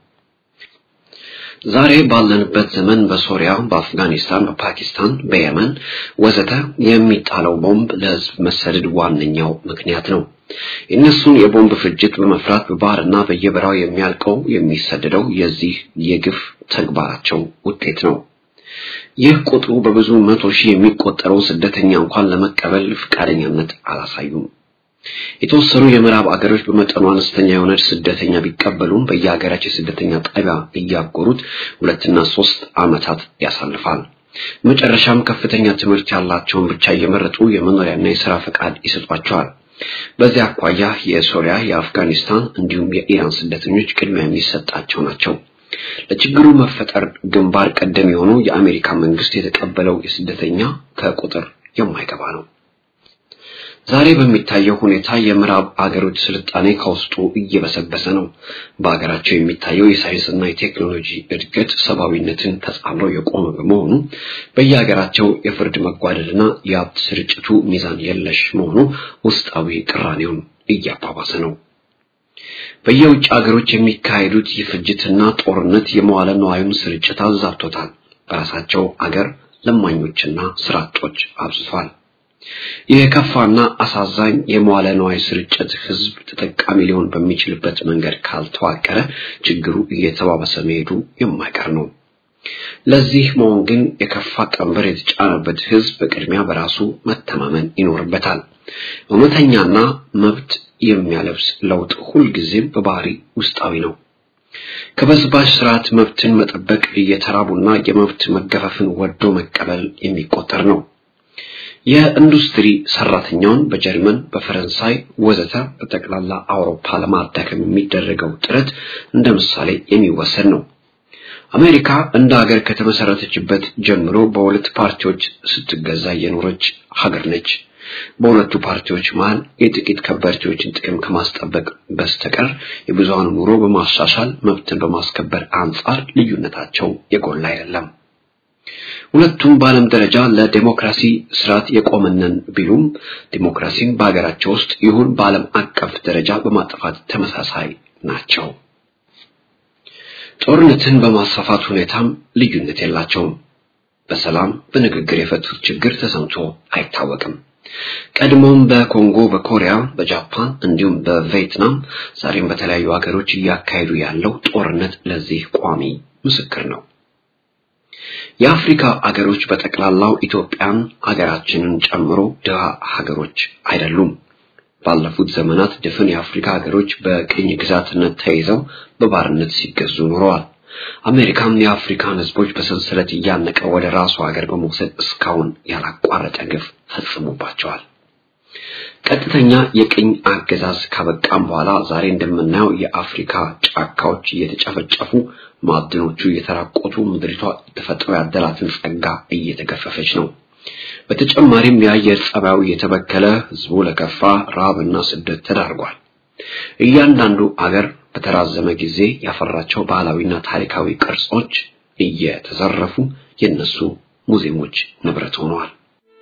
ዛሬ ባለንበት ዘመን በሶሪያ፣ በአፍጋኒስታን፣ በፓኪስታን፣ በየመን ወዘተ የሚጣለው ቦምብ ለህዝብ መሰደድ ዋነኛው ምክንያት ነው። የእነሱን የቦምብ ፍጅት በመፍራት በባህርና በየበራው የሚያልቀው የሚሰደደው የዚህ የግፍ ተግባራቸው ውጤት ነው። ይህ ቁጥሩ በብዙ መቶ ሺህ የሚቆጠረው ስደተኛ እንኳን ለመቀበል ፈቃደኛነት አላሳዩም። የተወሰኑ የምዕራብ አገሮች በመጠኑ አነስተኛ የሆነ ስደተኛ ቢቀበሉም በየሀገራቸው የስደተኛ ጣቢያ እያጎሩት ሁለትና ሶስት ዓመታት ያሳልፋል። መጨረሻም ከፍተኛ ትምህርት ያላቸውን ብቻ እየመረጡ የመኖሪያና የሥራ ፈቃድ ይሰጧቸዋል። በዚህ አኳያ የሶሪያ፣ የአፍጋኒስታን እንዲሁም የኢራን ስደተኞች ቅድሚያ የሚሰጣቸው ናቸው። ለችግሩ መፈጠር ግንባር ቀደም የሆነው የአሜሪካ መንግስት የተቀበለው የስደተኛ ከቁጥር የማይገባ ነው። ዛሬ በሚታየው ሁኔታ የምዕራብ አገሮች ስልጣኔ ከውስጡ እየበሰበሰ ነው። በአገራቸው የሚታየው የሳይንስና የቴክኖሎጂ እድገት ሰብአዊነትን ተጻምሮ የቆመ በመሆኑ በየሀገራቸው የፍርድ መጓደልና የሀብት ስርጭቱ ሚዛን የለሽ መሆኑ ውስጣዊ ቅራኔውን እያባባሰ ነው። በየውጭ አገሮች የሚካሄዱት የፍጅትና ጦርነት የመዋለ ነዋዩን ስርጭት አዛብቶታል። በራሳቸው አገር ለማኞችና ስራ አጦች አብዝቷል። የከፋና አሳዛኝ የመዋለ ነዋይ ስርጭት ህዝብ ተጠቃሚ ሊሆን በሚችልበት መንገድ ካልተዋቀረ ችግሩ እየተባበሰ መሄዱ የማይቀር ነው። ለዚህ መሆን ግን የከፋ ቀንበር የተጫነበት ህዝብ በቅድሚያ በራሱ መተማመን ይኖርበታል። እውነተኛና መብት የሚያለብስ ለውጥ ሁልጊዜም በባህሪ ውስጣዊ ነው። ከበዝባዥ ስርዓት መብትን መጠበቅ እየተራቡና የመብት መገፈፍን ወዶ መቀበል የሚቆጠር ነው። የኢንዱስትሪ ሰራተኛውን በጀርመን፣ በፈረንሳይ ወዘተ በጠቅላላ አውሮፓ ለማዳከም የሚደረገው ጥረት እንደ ምሳሌ የሚወሰድ ነው። አሜሪካ እንደ ሀገር ከተመሰረተችበት ጀምሮ በሁለት ፓርቲዎች ስትገዛ የኖረች ሀገር ነች። በሁለቱ ፓርቲዎች መሃል የጥቂት ከበርቴዎችን ጥቅም ከማስጠበቅ በስተቀር የብዙሃኑ ኑሮ በማሻሻል መብትን በማስከበር አንጻር ልዩነታቸው የጎላ አይደለም። ሁለቱም በዓለም ደረጃ ለዴሞክራሲ ስርዓት የቆመነን ቢሉም ዴሞክራሲን በሀገራቸው ውስጥ ይሁን በዓለም አቀፍ ደረጃ በማጥፋት ተመሳሳይ ናቸው። ጦርነትን በማስፋፋት ሁኔታም ልዩነት የላቸውም። በሰላም በንግግር የፈቱት ችግር ተሰምቶ አይታወቅም። ቀድሞም በኮንጎ፣ በኮሪያ፣ በጃፓን እንዲሁም በቪየትናም ዛሬም በተለያዩ ሀገሮች እያካሄዱ ያለው ጦርነት ለዚህ ቋሚ ምስክር ነው። የአፍሪካ አገሮች በጠቅላላው ኢትዮጵያን ሀገራችንን ጨምሮ ድሃ ሀገሮች አይደሉም። ባለፉት ዘመናት ድፍን የአፍሪካ ሀገሮች በቅኝ ግዛትነት ተይዘው በባርነት ሲገዙ ኖረዋል። አሜሪካም የአፍሪካን ሕዝቦች በሰንሰለት እያነቀ ወደ ራሱ ሀገር በመውሰድ እስካሁን ያላቋረጠ ግፍ ፈጽሞባቸዋል። ቀጥተኛ የቅኝ አገዛዝ ካበቃም በኋላ ዛሬ እንደምናየው የአፍሪካ ጫካዎች እየተጨፈጨፉ ማዕድኖቹ እየተራቆቱ ምድሪቷ ተፈጥሮ ያደላትን ጸጋ እየተገፈፈች ነው። በተጨማሪም የአየር ጸባዩ እየተበከለ ህዝቡ ለከፋ ረሃብና ስደት ተዳርጓል። እያንዳንዱ አገር በተራዘመ ጊዜ ያፈራቸው ባህላዊና ታሪካዊ ቅርጾች እየተዘረፉ የነሱ ሙዚየሞች ንብረት ሆነዋል።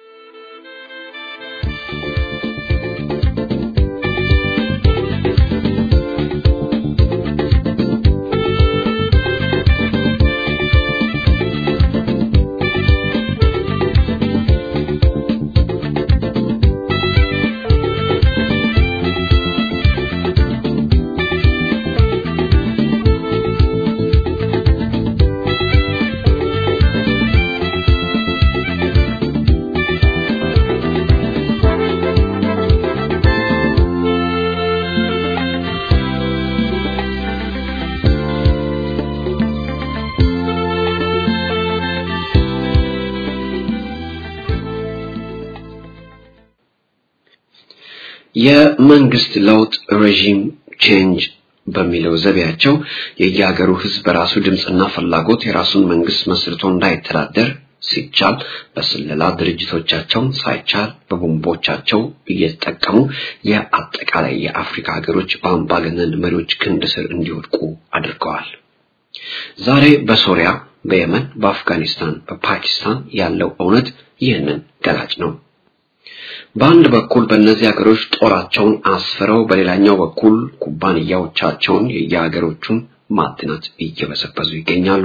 የመንግስት ለውጥ ሬጂም ቼንጅ በሚለው ዘቢያቸው የየሀገሩ ህዝብ በራሱ ድምፅና ፍላጎት የራሱን መንግስት መስርቶ እንዳይተዳደር ሲቻል በስለላ ድርጅቶቻቸውን ሳይቻል በቦምቦቻቸው እየተጠቀሙ የአጠቃላይ የአፍሪካ ሀገሮች በአምባገነን መሪዎች ክንድ ስር እንዲወድቁ አድርገዋል። ዛሬ በሶሪያ፣ በየመን፣ በአፍጋኒስታን፣ በፓኪስታን ያለው እውነት ይህንን ገላጭ ነው። በአንድ በኩል በእነዚህ ሀገሮች ጦራቸውን አስፍረው በሌላኛው በኩል ኩባንያዎቻቸውን የየሀገሮቹን ማዕድናት እየበሰበሱ ይገኛሉ።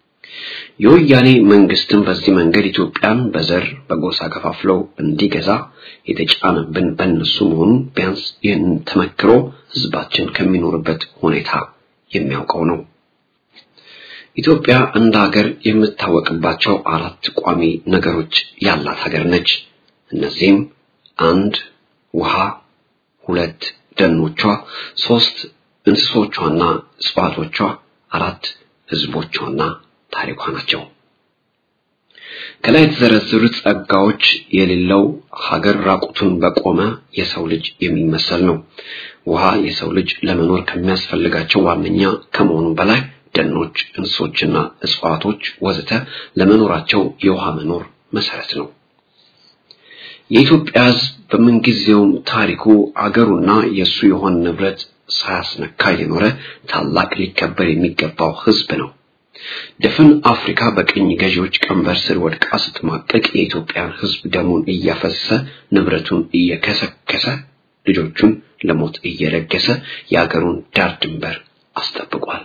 የወያኔ መንግስትም በዚህ መንገድ ኢትዮጵያን በዘር በጎሳ ከፋፍለው እንዲገዛ የተጫነብን በእነሱ መሆኑን ቢያንስ ይህንን ተመክሮ ህዝባችን ከሚኖርበት ሁኔታ የሚያውቀው ነው። ኢትዮጵያ እንደ ሀገር የምታወቅባቸው አራት ቋሚ ነገሮች ያላት ሀገር ነች። እነዚህም አንድ ውሃ፣ ሁለት ደኖቿ፣ ሶስት እንስሶቿና እጽዋቶቿ፣ አራት ህዝቦቿና ታሪኳ ናቸው። ከላይ የተዘረዘሩት ጸጋዎች የሌለው ሀገር ራቁቱን በቆመ የሰው ልጅ የሚመሰል ነው። ውሃ የሰው ልጅ ለመኖር ከሚያስፈልጋቸው ዋነኛ ከመሆኑ በላይ ደኖች፣ እንስሶችና እጽዋቶች ወዘተ ለመኖራቸው የውሃ መኖር መሰረት ነው። የኢትዮጵያ ህዝብ በምንጊዜውም ታሪኩ አገሩና የእሱ የሆነ ንብረት ሳያስነካ የኖረ ታላቅ ሊከበር የሚገባው ህዝብ ነው። ድፍን አፍሪካ በቅኝ ገዢዎች ቀንበር ስር ወድቃ ስትማቀቅ የኢትዮጵያን ህዝብ ደሙን እያፈሰሰ ንብረቱን እየከሰከሰ ልጆቹን ለሞት እየለገሰ የአገሩን ዳር ድንበር አስጠብቋል።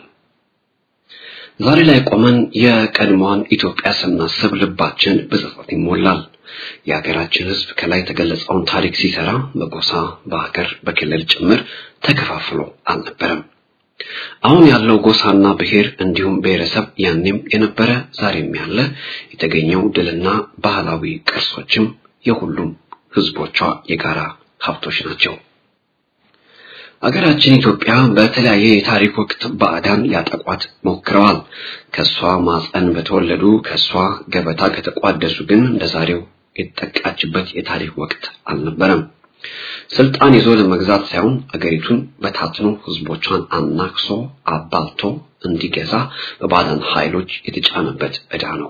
ዛሬ ላይ ቆመን የቀድሞዋን ኢትዮጵያ ስናስብ ልባችን በጸጸት ይሞላል። የሀገራችን ህዝብ ከላይ የተገለጸውን ታሪክ ሲሰራ በጎሳ በሀገር በክልል ጭምር ተከፋፍሎ አልነበረም። አሁን ያለው ጎሳና ብሔር እንዲሁም ብሔረሰብ ያኔም የነበረ ዛሬም ያለ የተገኘው ድልና ባህላዊ ቅርሶችም የሁሉም ህዝቦቿ የጋራ ሀብቶች ናቸው። አገራችን ኢትዮጵያ በተለያየ የታሪክ ወቅት ባዕዳን ሊያጠቋት ሞክረዋል። ከሷ ማፀን በተወለዱ ከሷ ገበታ ከተቋደሱ ግን እንደዛሬው የተጠቃችበት የታሪክ ወቅት አልነበረም። ስልጣን ይዞ ለመግዛት ሳይሆን አገሪቱን በታትኖ ህዝቦቿን አናክሶ አባልቶ እንዲገዛ በባዕዳን ኃይሎች የተጫነበት ዕዳ ነው።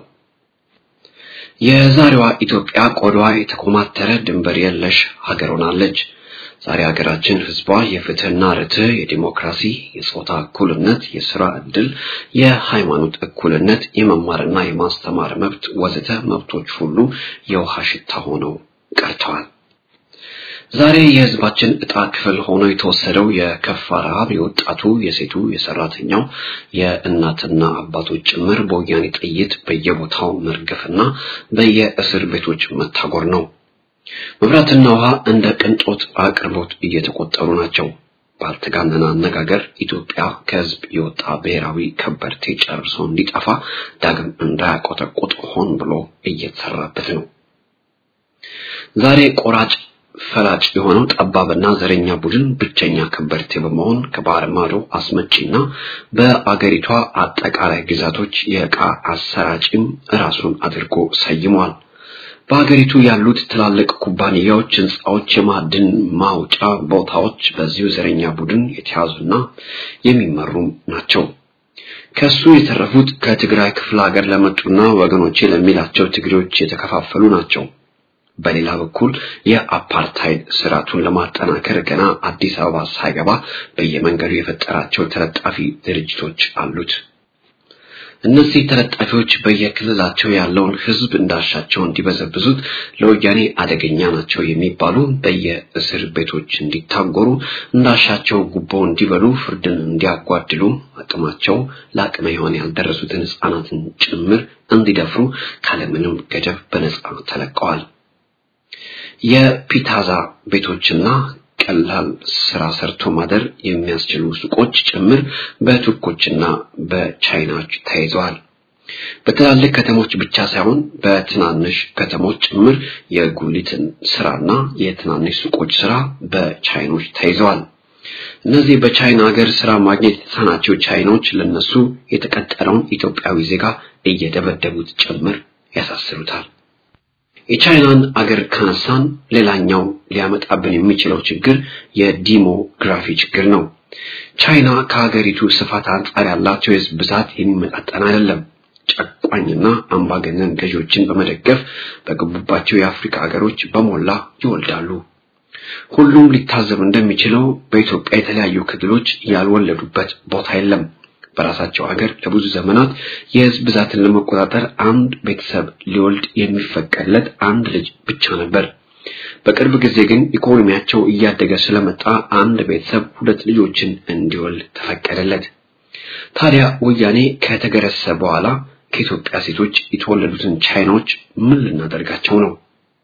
የዛሬዋ ኢትዮጵያ ቆዳዋ የተኮማተረ ድንበር የለሽ ሀገር ሆናለች። ዛሬ ሀገራችን ህዝቧ የፍትህና ርትዕ፣ የዲሞክራሲ፣ የጾታ እኩልነት፣ የስራ ዕድል፣ የሃይማኖት እኩልነት፣ የመማርና የማስተማር መብት ወዘተ መብቶች ሁሉ የውሃ ሽታ ሆነው ቀርተዋል። ዛሬ የህዝባችን ዕጣ ክፍል ሆኖ የተወሰደው የከፋ ረሃብ የወጣቱ፣ የሴቱ፣ የሰራተኛው፣ የእናትና አባቶች ጭምር በወያኔ ጥይት በየቦታው መርገፍና በየእስር ቤቶች መታጎር ነው። መብራትና ውሃ እንደ ቅንጦት አቅርቦት እየተቆጠሩ ናቸው። ባልተጋነነ አነጋገር ኢትዮጵያ ከህዝብ የወጣ ብሔራዊ ከበርቴ ጨርሶ እንዲጠፋ ዳግም እንዳያቆጠቁጥ ሆን ብሎ እየተሰራበት ነው። ዛሬ ቆራጭ ፈላጭ የሆነው ጠባብና ዘረኛ ቡድን ብቸኛ ከበርቴ በመሆን ከባህር ማዶ አስመጪና በአገሪቷ አጠቃላይ ግዛቶች የዕቃ አሰራጭም ራሱን አድርጎ ሰይሟል። በሀገሪቱ ያሉት ትላልቅ ኩባንያዎች፣ ህንፃዎች፣ የማዕድን ማውጫ ቦታዎች በዚሁ ዘረኛ ቡድን የተያዙና የሚመሩም ናቸው። ከሱ የተረፉት ከትግራይ ክፍለ ሀገር ለመጡና ወገኖቼ ለሚላቸው ትግሬዎች የተከፋፈሉ ናቸው። በሌላ በኩል የአፓርታይድ ስርዓቱን ለማጠናከር ገና አዲስ አበባ ሳይገባ በየመንገዱ የፈጠራቸው ተለጣፊ ድርጅቶች አሉት። እነዚህ ተለጣፊዎች በየክልላቸው ያለውን ህዝብ እንዳሻቸው እንዲበዘብዙት ለወያኔ አደገኛ ናቸው የሚባሉ በየእስር ቤቶች እንዲታጎሩ፣ እንዳሻቸው ጉቦ እንዲበሉ፣ ፍርድን እንዲያጓድሉ፣ አቅማቸው ለአቅመ ሔዋን ያልደረሱትን ህፃናትን ጭምር እንዲደፍሩ ካለምንም ገደብ በነጻ ተለቀዋል። የፒታዛ ቤቶችና ቀላል ስራ ሰርቶ ማደር የሚያስችሉ ሱቆች ጭምር በቱርኮችና በቻይናዎች ተይዘዋል። በትላልቅ ከተሞች ብቻ ሳይሆን በትናንሽ ከተሞች ጭምር የጉሊትን ስራና የትናንሽ ሱቆች ስራ በቻይኖች ተይዘዋል። እነዚህ በቻይና ሀገር ስራ ማግኘት የተሳናቸው ቻይኖች ለነሱ የተቀጠረውን ኢትዮጵያዊ ዜጋ እየደበደቡት ጭምር ያሳስሩታል። የቻይናን አገር ካነሳን ሌላኛው ሊያመጣብን የሚችለው ችግር የዲሞግራፊ ችግር ነው። ቻይና ከሀገሪቱ ስፋት አንጻር ያላቸው የህዝብ ብዛት የሚመጣጠን አይደለም። ጨቋኝና አምባገነን ገዢዎችን በመደገፍ በገቡባቸው የአፍሪካ ሀገሮች በሞላ ይወልዳሉ። ሁሉም ሊታዘብ እንደሚችለው በኢትዮጵያ የተለያዩ ክልሎች ያልወለዱበት ቦታ የለም። በራሳቸው ሀገር ለብዙ ዘመናት የህዝብ ብዛትን ለመቆጣጠር አንድ ቤተሰብ ሊወልድ የሚፈቀድለት አንድ ልጅ ብቻ ነበር። በቅርብ ጊዜ ግን ኢኮኖሚያቸው እያደገ ስለመጣ አንድ ቤተሰብ ሁለት ልጆችን እንዲወልድ ተፈቀደለት። ታዲያ ወያኔ ከተገረሰ በኋላ ከኢትዮጵያ ሴቶች የተወለዱትን ቻይናዎች ምን ልናደርጋቸው ነው?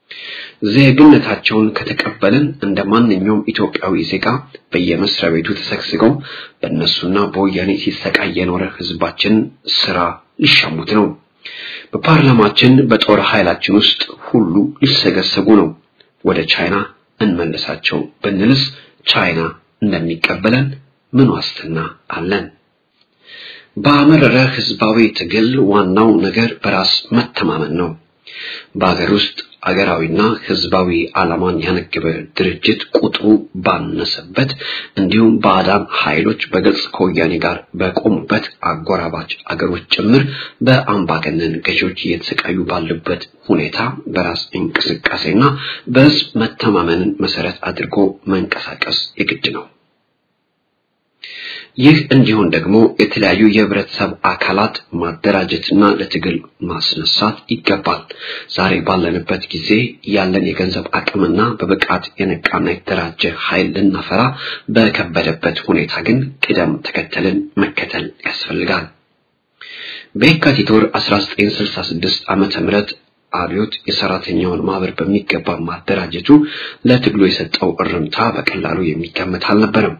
ዜግነታቸውን ከተቀበልን እንደ ማንኛውም ኢትዮጵያዊ ዜጋ በየመስሪያ ቤቱ ተሰግስገው በእነሱና በወያኔ ሲሰቃይ የኖረ ህዝባችን ስራ ሊሻሙት ነው። በፓርላማችን በጦር ኃይላችን ውስጥ ሁሉ ሊሰገሰጉ ነው። ወደ ቻይና እንመልሳቸው ብንልስ ቻይና እንደሚቀበለን ምን ዋስትና አለን? በአመረረ ህዝባዊ ትግል ዋናው ነገር በራስ መተማመን ነው። በሀገር ውስጥ አገራዊና ህዝባዊ ዓላማን ያነገበ ድርጅት ቁጥሩ ባነሰበት እንዲሁም ባዕዳን ኃይሎች በግልጽ ከወያኔ ጋር በቆሙበት አጎራባች አገሮች ጭምር በአምባገነን ገዢዎች እየተሰቃዩ ባሉበት ሁኔታ በራስ እንቅስቃሴና በህዝብ መተማመንን መሰረት አድርጎ መንቀሳቀስ የግድ ነው። ይህ እንዲሆን ደግሞ የተለያዩ የህብረተሰብ አካላት ማደራጀትና ለትግል ማስነሳት ይገባል። ዛሬ ባለንበት ጊዜ ያለን የገንዘብ አቅምና በብቃት የነቃና የተደራጀ ኃይል ልናፈራ በከበደበት ሁኔታ ግን ቅደም ተከተልን መከተል ያስፈልጋል። በየካቲት ወር 1966 ዓመተ ምህረት አብዮት የሰራተኛውን ማህበር በሚገባ ማደራጀቱ ለትግሉ የሰጠው እርምታ በቀላሉ የሚገመት አልነበረም።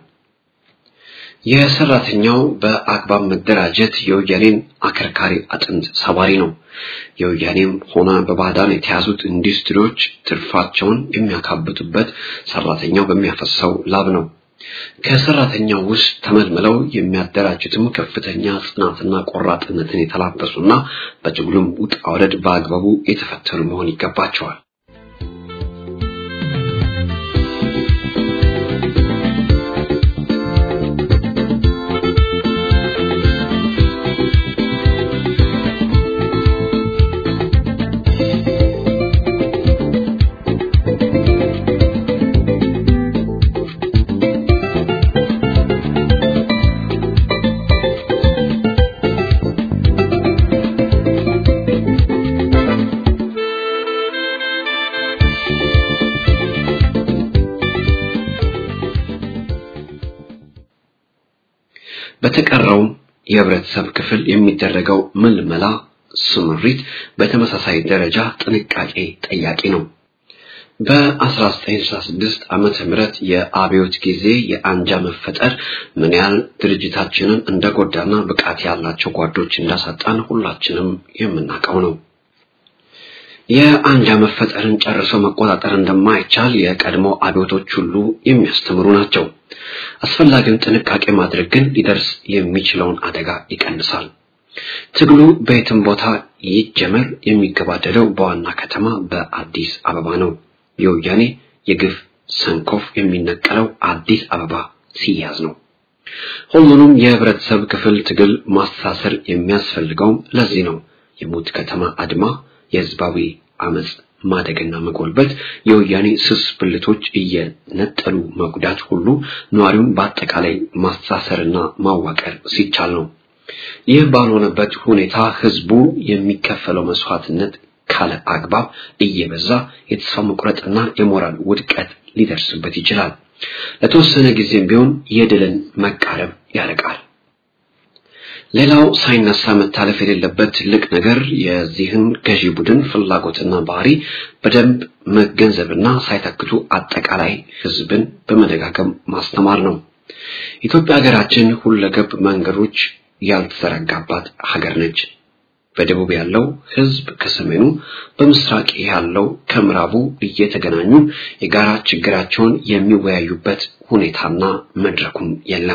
የሰራተኛው በአግባብ መደራጀት የወያኔን አከርካሪ አጥንት ሰባሪ ነው። የወያኔም ሆነ በባዕዳን የተያዙት ኢንዱስትሪዎች ትርፋቸውን የሚያካብቱበት ሰራተኛው በሚያፈሰው ላብ ነው። ከሰራተኛው ውስጥ ተመልምለው የሚያደራጁትም ከፍተኛ ጽናትና ቆራጥነትን የተላበሱና በትግሉም ውጣ ውረድ በአግባቡ የተፈተኑ መሆን ይገባቸዋል። በተቀረውም የህብረተሰብ ክፍል የሚደረገው ምልመላ ስምሪት በተመሳሳይ ደረጃ ጥንቃቄ ጠያቂ ነው። በ1966 ዓመተ ምህረት የአብዮት ጊዜ የአንጃ መፈጠር ምን ያህል ድርጅታችንን እንደጎዳና ብቃት ያላቸው ጓዶች እንዳሳጣን ሁላችንም የምናውቀው ነው። የአንጃ መፈጠርን ጨርሶ መቆጣጠር እንደማይቻል የቀድሞ አብዮቶች ሁሉ የሚያስተምሩ ናቸው። አስፈላጊውን ጥንቃቄ ማድረግ ግን ሊደርስ የሚችለውን አደጋ ይቀንሳል። ትግሉ በየትም ቦታ ይጀመር የሚገባደደው በዋና ከተማ በአዲስ አበባ ነው። የወያኔ የግፍ ሰንኮፍ የሚነቀለው አዲስ አበባ ሲያዝ ነው። ሁሉንም የህብረተሰብ ክፍል ትግል ማስተሳሰር የሚያስፈልገውም ለዚህ ነው። የሙት ከተማ አድማ፣ የህዝባዊ አመጽ ማደግና መጎልበት፣ የወያኔ ስስ ብልቶች እየነጠሉ መጉዳት ሁሉ ነዋሪውን በአጠቃላይ ማስተሳሰርና ማዋቀር ሲቻል ነው። ይህ ባልሆነበት ሁኔታ ህዝቡ የሚከፈለው መስዋዕትነት ካለ አግባብ እየበዛ የተስፋ መቁረጥና የሞራል ውድቀት ሊደርስበት ይችላል። ለተወሰነ ጊዜም ቢሆን የድልን መቃረብ ያርቃል። ሌላው ሳይነሳ መታለፍ የሌለበት ትልቅ ነገር የዚህን ገዢ ቡድን ፍላጎትና ባህሪ በደንብ መገንዘብና ሳይተክቱ አጠቃላይ ህዝብን በመደጋገም ማስተማር ነው። ኢትዮጵያ ሀገራችን ሁለገብ መንገዶች ያልተዘረጋባት ሀገር ነች። በደቡብ ያለው ህዝብ ከሰሜኑ፣ በምስራቅ ያለው ከምዕራቡ እየተገናኙ የጋራ ችግራቸውን የሚወያዩበት ሁኔታና መድረኩም የለም።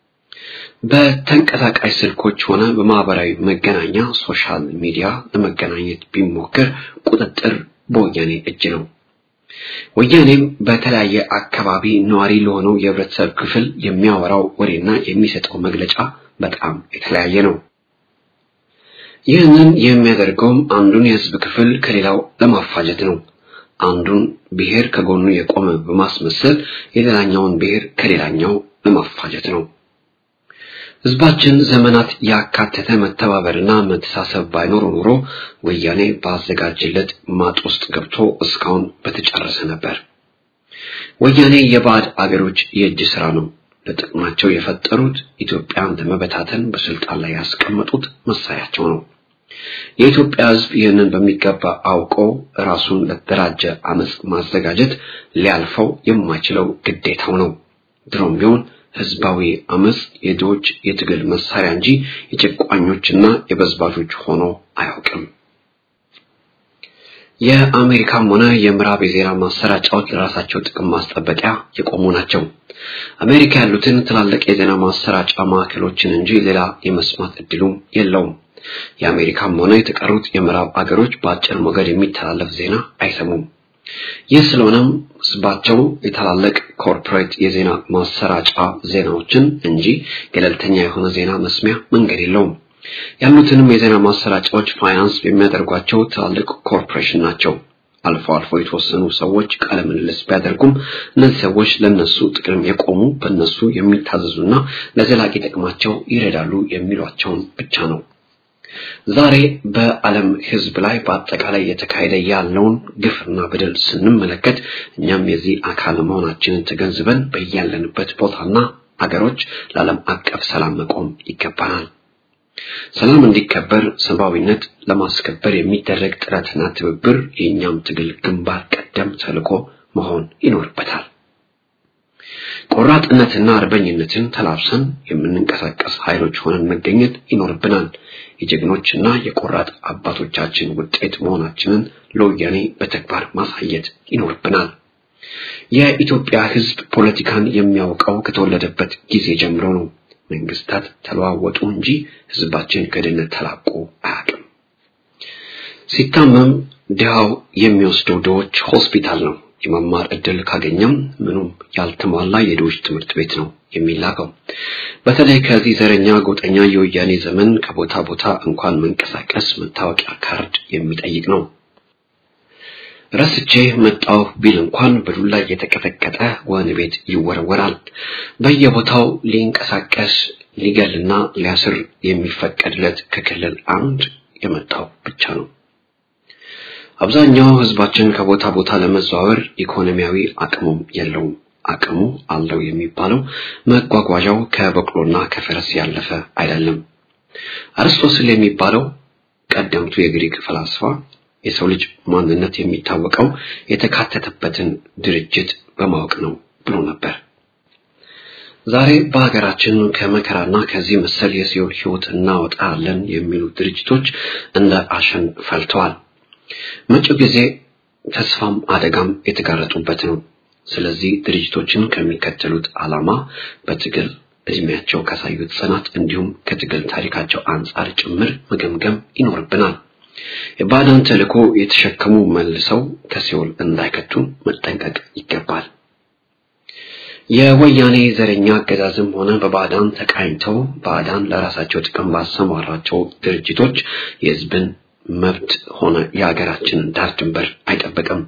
በተንቀሳቃሽ ስልኮች ሆነ በማህበራዊ መገናኛ ሶሻል ሚዲያ ለመገናኘት ቢሞክር ቁጥጥር በወያኔ እጅ ነው። ወያኔም በተለያየ አካባቢ ነዋሪ ለሆነው የህብረተሰብ ክፍል የሚያወራው ወሬና የሚሰጠው መግለጫ በጣም የተለያየ ነው። ይህንን የሚያደርገውም አንዱን የህዝብ ክፍል ከሌላው ለማፋጀት ነው። አንዱን ብሔር ከጎኑ የቆመ በማስመሰል የሌላኛውን ብሔር ከሌላኛው ለማፋጀት ነው። ህዝባችን ዘመናት ያካተተ መተባበርና መተሳሰብ ባይኖር ኖሮ ወያኔ ባዘጋጀለት ማጥ ውስጥ ገብቶ እስካሁን በተጨረሰ ነበር። ወያኔ የባዕድ አገሮች የእጅ ስራ ነው። ለጥቅማቸው የፈጠሩት ኢትዮጵያን ለመበታተን በስልጣን ላይ ያስቀመጡት መሳሪያቸው ነው። የኢትዮጵያ ህዝብ ይህንን በሚገባ አውቆ ራሱን ለተደራጀ አመጽ ማዘጋጀት ሊያልፈው የማይችለው ግዴታው ነው። ድሮም ቢሆን ህዝባዊ አመጽ የድሆች የትግል መሳሪያ እንጂ የጨቋኞችና የበዝባዦች ሆኖ አያውቅም። የአሜሪካም ሆነ የምዕራብ የዜና ማሰራጫዎች ለራሳቸው ጥቅም ማስጠበቂያ የቆሙ ናቸው። አሜሪካ ያሉትን ትላልቅ የዜና ማሰራጫ ማዕከሎችን እንጂ ሌላ የመስማት እድሉም የለውም። የአሜሪካም ሆነ የተቀሩት የምዕራብ አገሮች በአጭር ሞገድ የሚተላለፍ ዜና አይሰሙም። ይህ ስለሆነም ህዝባቸው የታላላቅ ኮርፖሬት የዜና ማሰራጫ ዜናዎችን እንጂ ገለልተኛ የሆነ ዜና መስሚያ መንገድ የለውም። ያሉትንም የዜና ማሰራጫዎች ፋይናንስ የሚያደርጓቸው ትላልቅ ኮርፖሬሽን ናቸው። አልፎ አልፎ የተወሰኑ ሰዎች ቃለ ምልልስ ቢያደርጉም እነዚህ ሰዎች ለነሱ ጥቅም የቆሙ በእነሱ የሚታዘዙና ለዘላቂ ጥቅማቸው ይረዳሉ የሚሏቸውን ብቻ ነው። ዛሬ በዓለም ህዝብ ላይ በአጠቃላይ የተካሄደ ያለውን ግፍና በደል ስንመለከት እኛም የዚህ አካል መሆናችንን ተገንዝበን በያለንበት ቦታና አገሮች ለዓለም አቀፍ ሰላም መቆም ይገባናል። ሰላም እንዲከበር ሰብአዊነት ለማስከበር የሚደረግ ጥረትና ትብብር የእኛም ትግል ግንባር ቀደም ተልዕኮ መሆን ይኖርበታል። ቆራጥነትና አርበኝነትን ተላብሰን የምንንቀሳቀስ ኃይሎች ሆነን መገኘት ይኖርብናል። የጀግኖችና የቆራጥ አባቶቻችን ውጤት መሆናችንን ለወያኔ በተግባር ማሳየት ይኖርብናል። የኢትዮጵያ ህዝብ ፖለቲካን የሚያውቀው ከተወለደበት ጊዜ ጀምሮ ነው። መንግስታት ተለዋወጡ እንጂ ህዝባችን ከድህነት ተላቆ አያውቅም። ሲታመም ድሃው የሚወስደው ድሆች ሆስፒታል ነው። የመማር እድል ካገኘም ምኑም ያልተሟላ የድሆች ትምህርት ቤት ነው የሚላከው። በተለይ ከዚህ ዘረኛ ጎጠኛ የወያኔ ዘመን ከቦታ ቦታ እንኳን መንቀሳቀስ መታወቂያ ካርድ የሚጠይቅ ነው። ረስቼ መጣሁ ቢል እንኳን በዱላ እየተቀጠቀጠ ወህኒ ቤት ይወረወራል። በየቦታው ሊንቀሳቀስ ሊገልና ሊያስር የሚፈቀድለት ከክልል አንድ የመጣው ብቻ ነው። አብዛኛው ህዝባችን ከቦታ ቦታ ለመዘዋወር ኢኮኖሚያዊ አቅሙም የለውም። አቅሙ አለው የሚባለው መጓጓዣው ከበቅሎና ከፈረስ ያለፈ አይደለም። አርስቶስል የሚባለው ቀደምቱ የግሪክ ፈላስፋ የሰው ልጅ ማንነት የሚታወቀው የተካተተበትን ድርጅት በማወቅ ነው ብሎ ነበር። ዛሬ በሀገራችን ከመከራና ከዚህ መሰል የሲኦል ሕይወት እናወጣለን የሚሉ ድርጅቶች እንደ አሸን ፈልተዋል። መጪው ጊዜ ተስፋም አደጋም የተጋረጡበት ነው። ስለዚህ ድርጅቶችን ከሚከተሉት ዓላማ በትግል እድሜያቸው ካሳዩት ጽናት እንዲሁም ከትግል ታሪካቸው አንጻር ጭምር መገምገም ይኖርብናል። የባዕዳን ተልእኮ የተሸከሙ መልሰው ከሲኦል እንዳይከቱን መጠንቀቅ ይገባል። የወያኔ ዘረኛ አገዛዝም ሆነ በባዕዳን ተቃኝተው ባዕዳን ለራሳቸው ጥቅም ባሰማራቸው ድርጅቶች የሕዝብን መብት ሆነ የሀገራችንን ዳር ድንበር አይጠብቅም።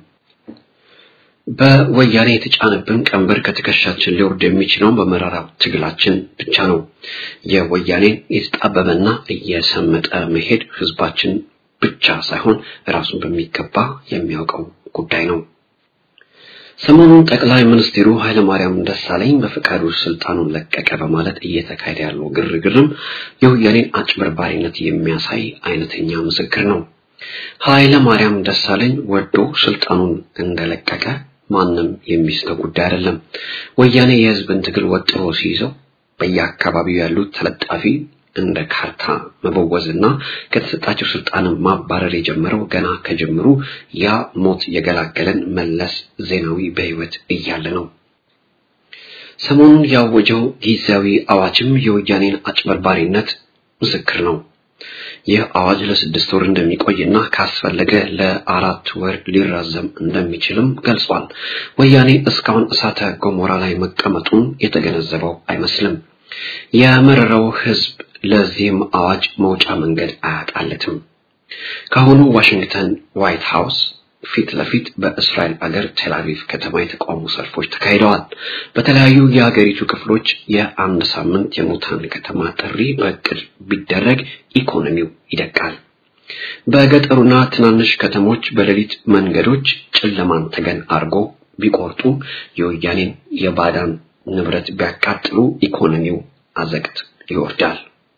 በወያኔ የተጫነብን ቀንበር ከትከሻችን ሊወርድ የሚችለው በመራራው ትግላችን ብቻ ነው። የወያኔን የተጣበበና እየሰመጠ መሄድ ህዝባችን ብቻ ሳይሆን ራሱን በሚገባ የሚያውቀው ጉዳይ ነው። ሰሞኑን ጠቅላይ ሚኒስትሩ ኃይለማርያም ደሳለኝ በፈቃዱ ስልጣኑን ለቀቀ በማለት እየተካሄደ ያለው ግርግርም የወያኔን አጭበርባሪነት የሚያሳይ አይነተኛ ምስክር ነው። ኃይለማርያም ደሳለኝ ወዶ ስልጣኑን እንደለቀቀ ማንም የሚስተው ጉዳይ አይደለም። ወያኔ የህዝብን ትግል ወጥሮ ሲይዘው በየአካባቢው ያሉት ተለጣፊ እንደ ካርታ መበወዝና ከተሰጣቸው ስልጣን ማባረር የጀመረው ገና ከጀምሩ ያ ሞት የገላገለን መለስ ዜናዊ በህይወት እያለ ነው። ሰሞኑን ያወጀው ጊዜያዊ አዋጅም የወያኔን አጭበርባሪነት ምስክር ነው። ይህ አዋጅ ለስድስት ወር እንደሚቆይና ካስፈለገ ለአራት ወር ሊራዘም እንደሚችልም ገልጿል። ወያኔ እስካሁን እሳተ ገሞራ ላይ መቀመጡን የተገነዘበው አይመስልም። የመረረው ህዝብ ለዚህም አዋጅ መውጫ መንገድ አያጣለትም። ካሁኑ ዋሽንግተን ዋይት ሃውስ ፊት ለፊት በእስራኤል አገር ቴልአቪቭ ከተማ የተቃውሞ ሰልፎች ተካሂደዋል። በተለያዩ የሀገሪቱ ክፍሎች የአንድ ሳምንት የሙታን ከተማ ጥሪ በእቅድ ቢደረግ ኢኮኖሚው ይደቃል። በገጠሩና ትናንሽ ከተሞች በሌሊት መንገዶች ጨለማን ተገን አድርጎ ቢቆርጡ የወያኔን የባዳን ንብረት ቢያቃጥሉ ኢኮኖሚው አዘቅት ይወርዳል።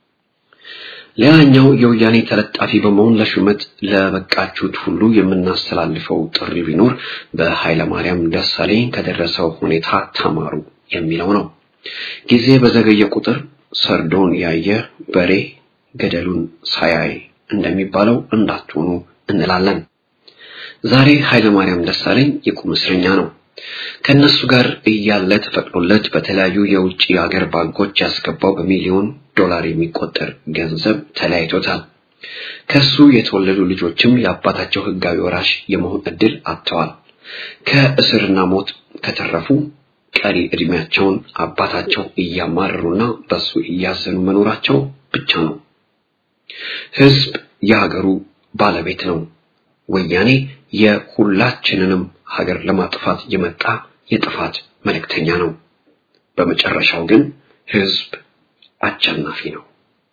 ሌላኛው የወያኔ ተለጣፊ በመሆን ለሹመት ለበቃችሁት ሁሉ የምናስተላልፈው ጥሪ ቢኖር በኃይለማርያም ደሳለኝ ከደረሰው ሁኔታ ተማሩ የሚለው ነው። ጊዜ በዘገየ ቁጥር ሰርዶን ያየ በሬ ገደሉን ሳያይ እንደሚባለው እንዳትሆኑ እንላለን። ዛሬ ኃይለማርያም ደሳለኝ የቁም እስረኛ ነው። ከነሱ ጋር እያለ ተፈቅዶለት በተለያዩ የውጭ ሀገር ባንኮች ያስገባው በሚሊዮን ዶላር የሚቆጠር ገንዘብ ተለያይቶታል። ከሱ የተወለዱ ልጆችም የአባታቸው ሕጋዊ ወራሽ የመሆን እድል አጥተዋል። ከእስርና ሞት ከተረፉ ቀሪ እድሜያቸውን አባታቸው እያማረሩና በሱ እያዘኑ መኖራቸው ብቻ ነው። ሕዝብ የሀገሩ ባለቤት ነው። ወያኔ የሁላችንንም ሀገር ለማጥፋት የመጣ የጥፋት መልእክተኛ ነው። በመጨረሻው ግን ሕዝብ አሸናፊ ነው።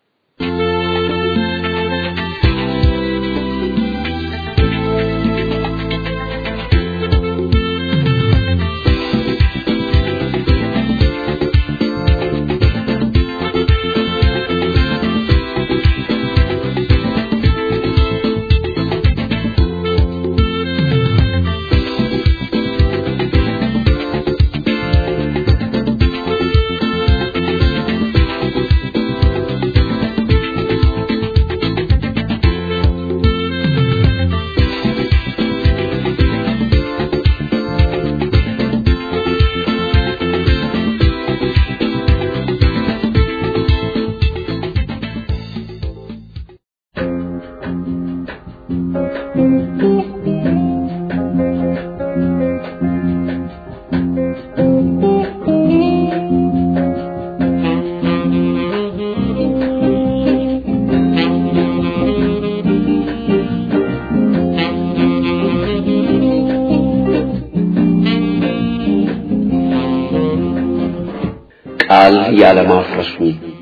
ቃል ያለማፍረሱ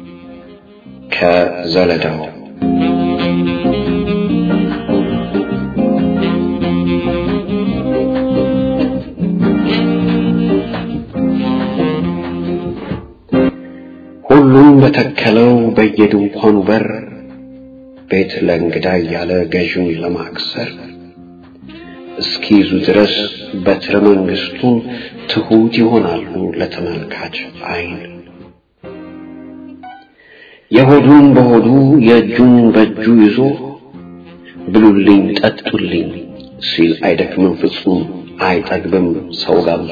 ከዘለዳው በየድንኳኑ በር ቤት ለእንግዳ እያለ ገዥውን ለማክሰር እስኪይዙ ድረስ በትረ መንግስቱን ትሁት ይሆናሉ ለተመልካች አይን። የሆዱን በሆዱ የእጁን በእጁ ይዞ ብሉልኝ ጠጡልኝ ሲል አይደክምም ፍጹም አይጠግብም ሰው ጋብዞ።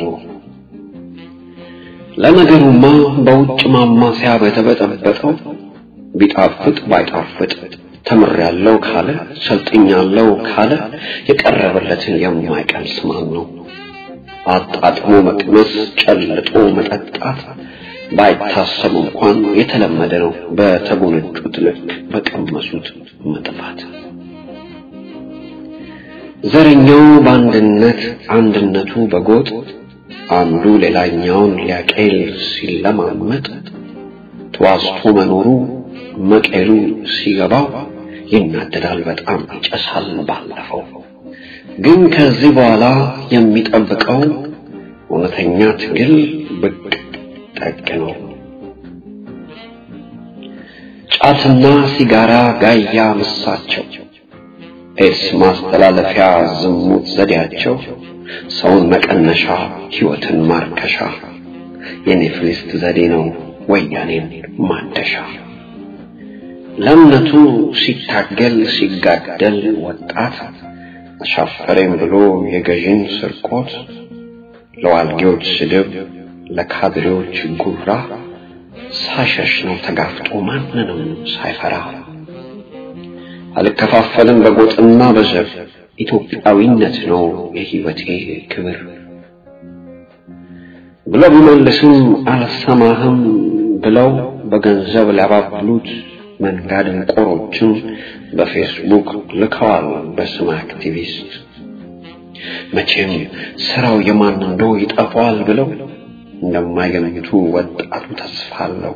ለነገሩማ በውጭ ማማሲያ በተበጠበጠው ቢጣፍጥ ባይጣፍጥ ተምሬያለሁ ካለ ሰልጥኛለሁ ካለ የቀረበለትን የማይቀምስ ማን ነው? አጣጥሞ መቅመስ ጨልጦ መጠጣት ባይታሰብ እንኳን የተለመደ ነው። በተጎነጩት ልክ በቀመሱት መጥፋት። ዘረኛው በአንድነት አንድነቱ በጎጥ አንዱ ሌላኛውን ሊያቄል ሲለማመጥ ተዋስቶ መኖሩ መቀሉ ሲገባው ይናደዳል፣ በጣም ይጨሳል። ባለፈው ግን ከዚህ በኋላ የሚጠብቀው እውነተኛ ትግል ብቅ ጠቅ ነው። ጫትና ሲጋራ ጋያ ምሳቸው፣ ኤድስ ማስተላለፊያ ዝሙት ዘዴያቸው፣ ሰውን መቀነሻ ሕይወትን ማርከሻ የኔፍሊስት ዘዴ ነው ወያኔን ማደሻ። ለእምነቱ ሲታገል ሲጋደል ወጣት አሻፈረኝ ብሎ የገዥን ስርቆት ለዋልጌዎች ስድብ ለካድሬዎች ጉራ ሳሸሽ ነው ተጋፍጦ ማንንም ሳይፈራ አልከፋፈልም በጎጥና በዘር ኢትዮጵያዊነት ነው የሕይወቴ ክብር ብሎ ቢመልስም አልሰማህም ብለው በገንዘብ ሊያባብሉት መንጋ ደንቆሮችን በፌስቡክ ልከዋል በስም አክቲቪስት። መቼም ስራው የማን እንደው ይጠፋዋል ብለው እንደማይገምቱ ወጣቱ ተስፋ አለው።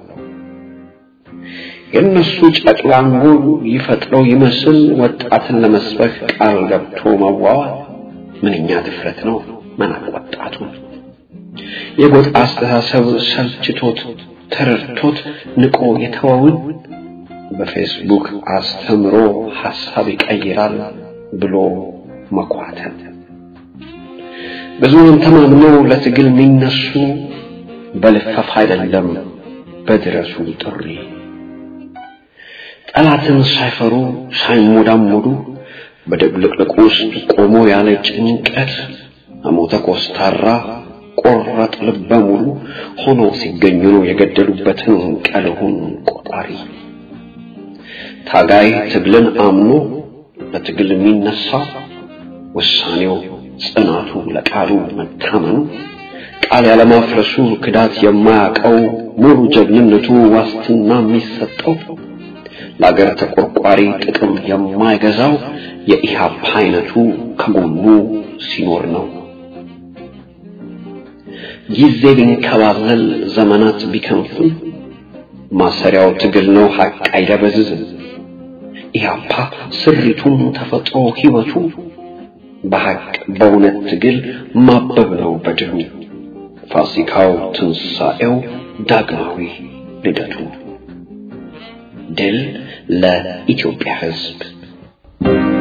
የእነሱ ጨቅላ አንጎል ይፈጥረው ይመስል ወጣትን ለመስበክ ቃል ገብቶ መዋዋል ምንኛ ድፍረት ነው! መናቅ ወጣቱን የጎጥ አስተሳሰብ ሰልችቶት ተረድቶት ንቆ የተወውን በፌስቡክ አስተምሮ ሐሳብ ይቀይራል ብሎ መኳተል ብዙውን ተማምነው ለትግል የሚነሱ በልፈፍ አይደለም በድረሱ ጥሪ ጠላትን ሳይፈሩ ሳይሞዳሞዱ በድብልቅልቁ ውስጥ ቆሞ ያለ ጭንቀት አሞተ ኮስታራ ቆረጥ ልበ ሙሉ ሆኖ ሲገኙ ነው የገደሉበትን ቀልሁን ቆጣሪ ታጋይ ትግልን አምኖ ለትግል የሚነሳ ውሳኔው ጽናቱ ለቃሉ መታመኑ ቃል ያለማፍረሱ ክዳት የማያውቀው ሙሉ ጀግንነቱ ዋስትና የሚሰጠው ለአገር ተቆርቋሪ ጥቅም የማይገዛው የኢህአፓ አይነቱ ከጎኑ ሲኖር ነው። ጊዜ ቢንከባለል ዘመናት ቢከንፍም ማሰሪያው ትግል ነው ሀቅ አይደበዝዝም። ኢህአፓ ስሪቱም ተፈጥሮ ህይወቱ በሀቅ በእውነት ትግል ማበብ ነው በድሉ ፋሲካው ትንሣኤው ዳግማዊ ልደቱ ድል ለኢትዮጵያ ሕዝብ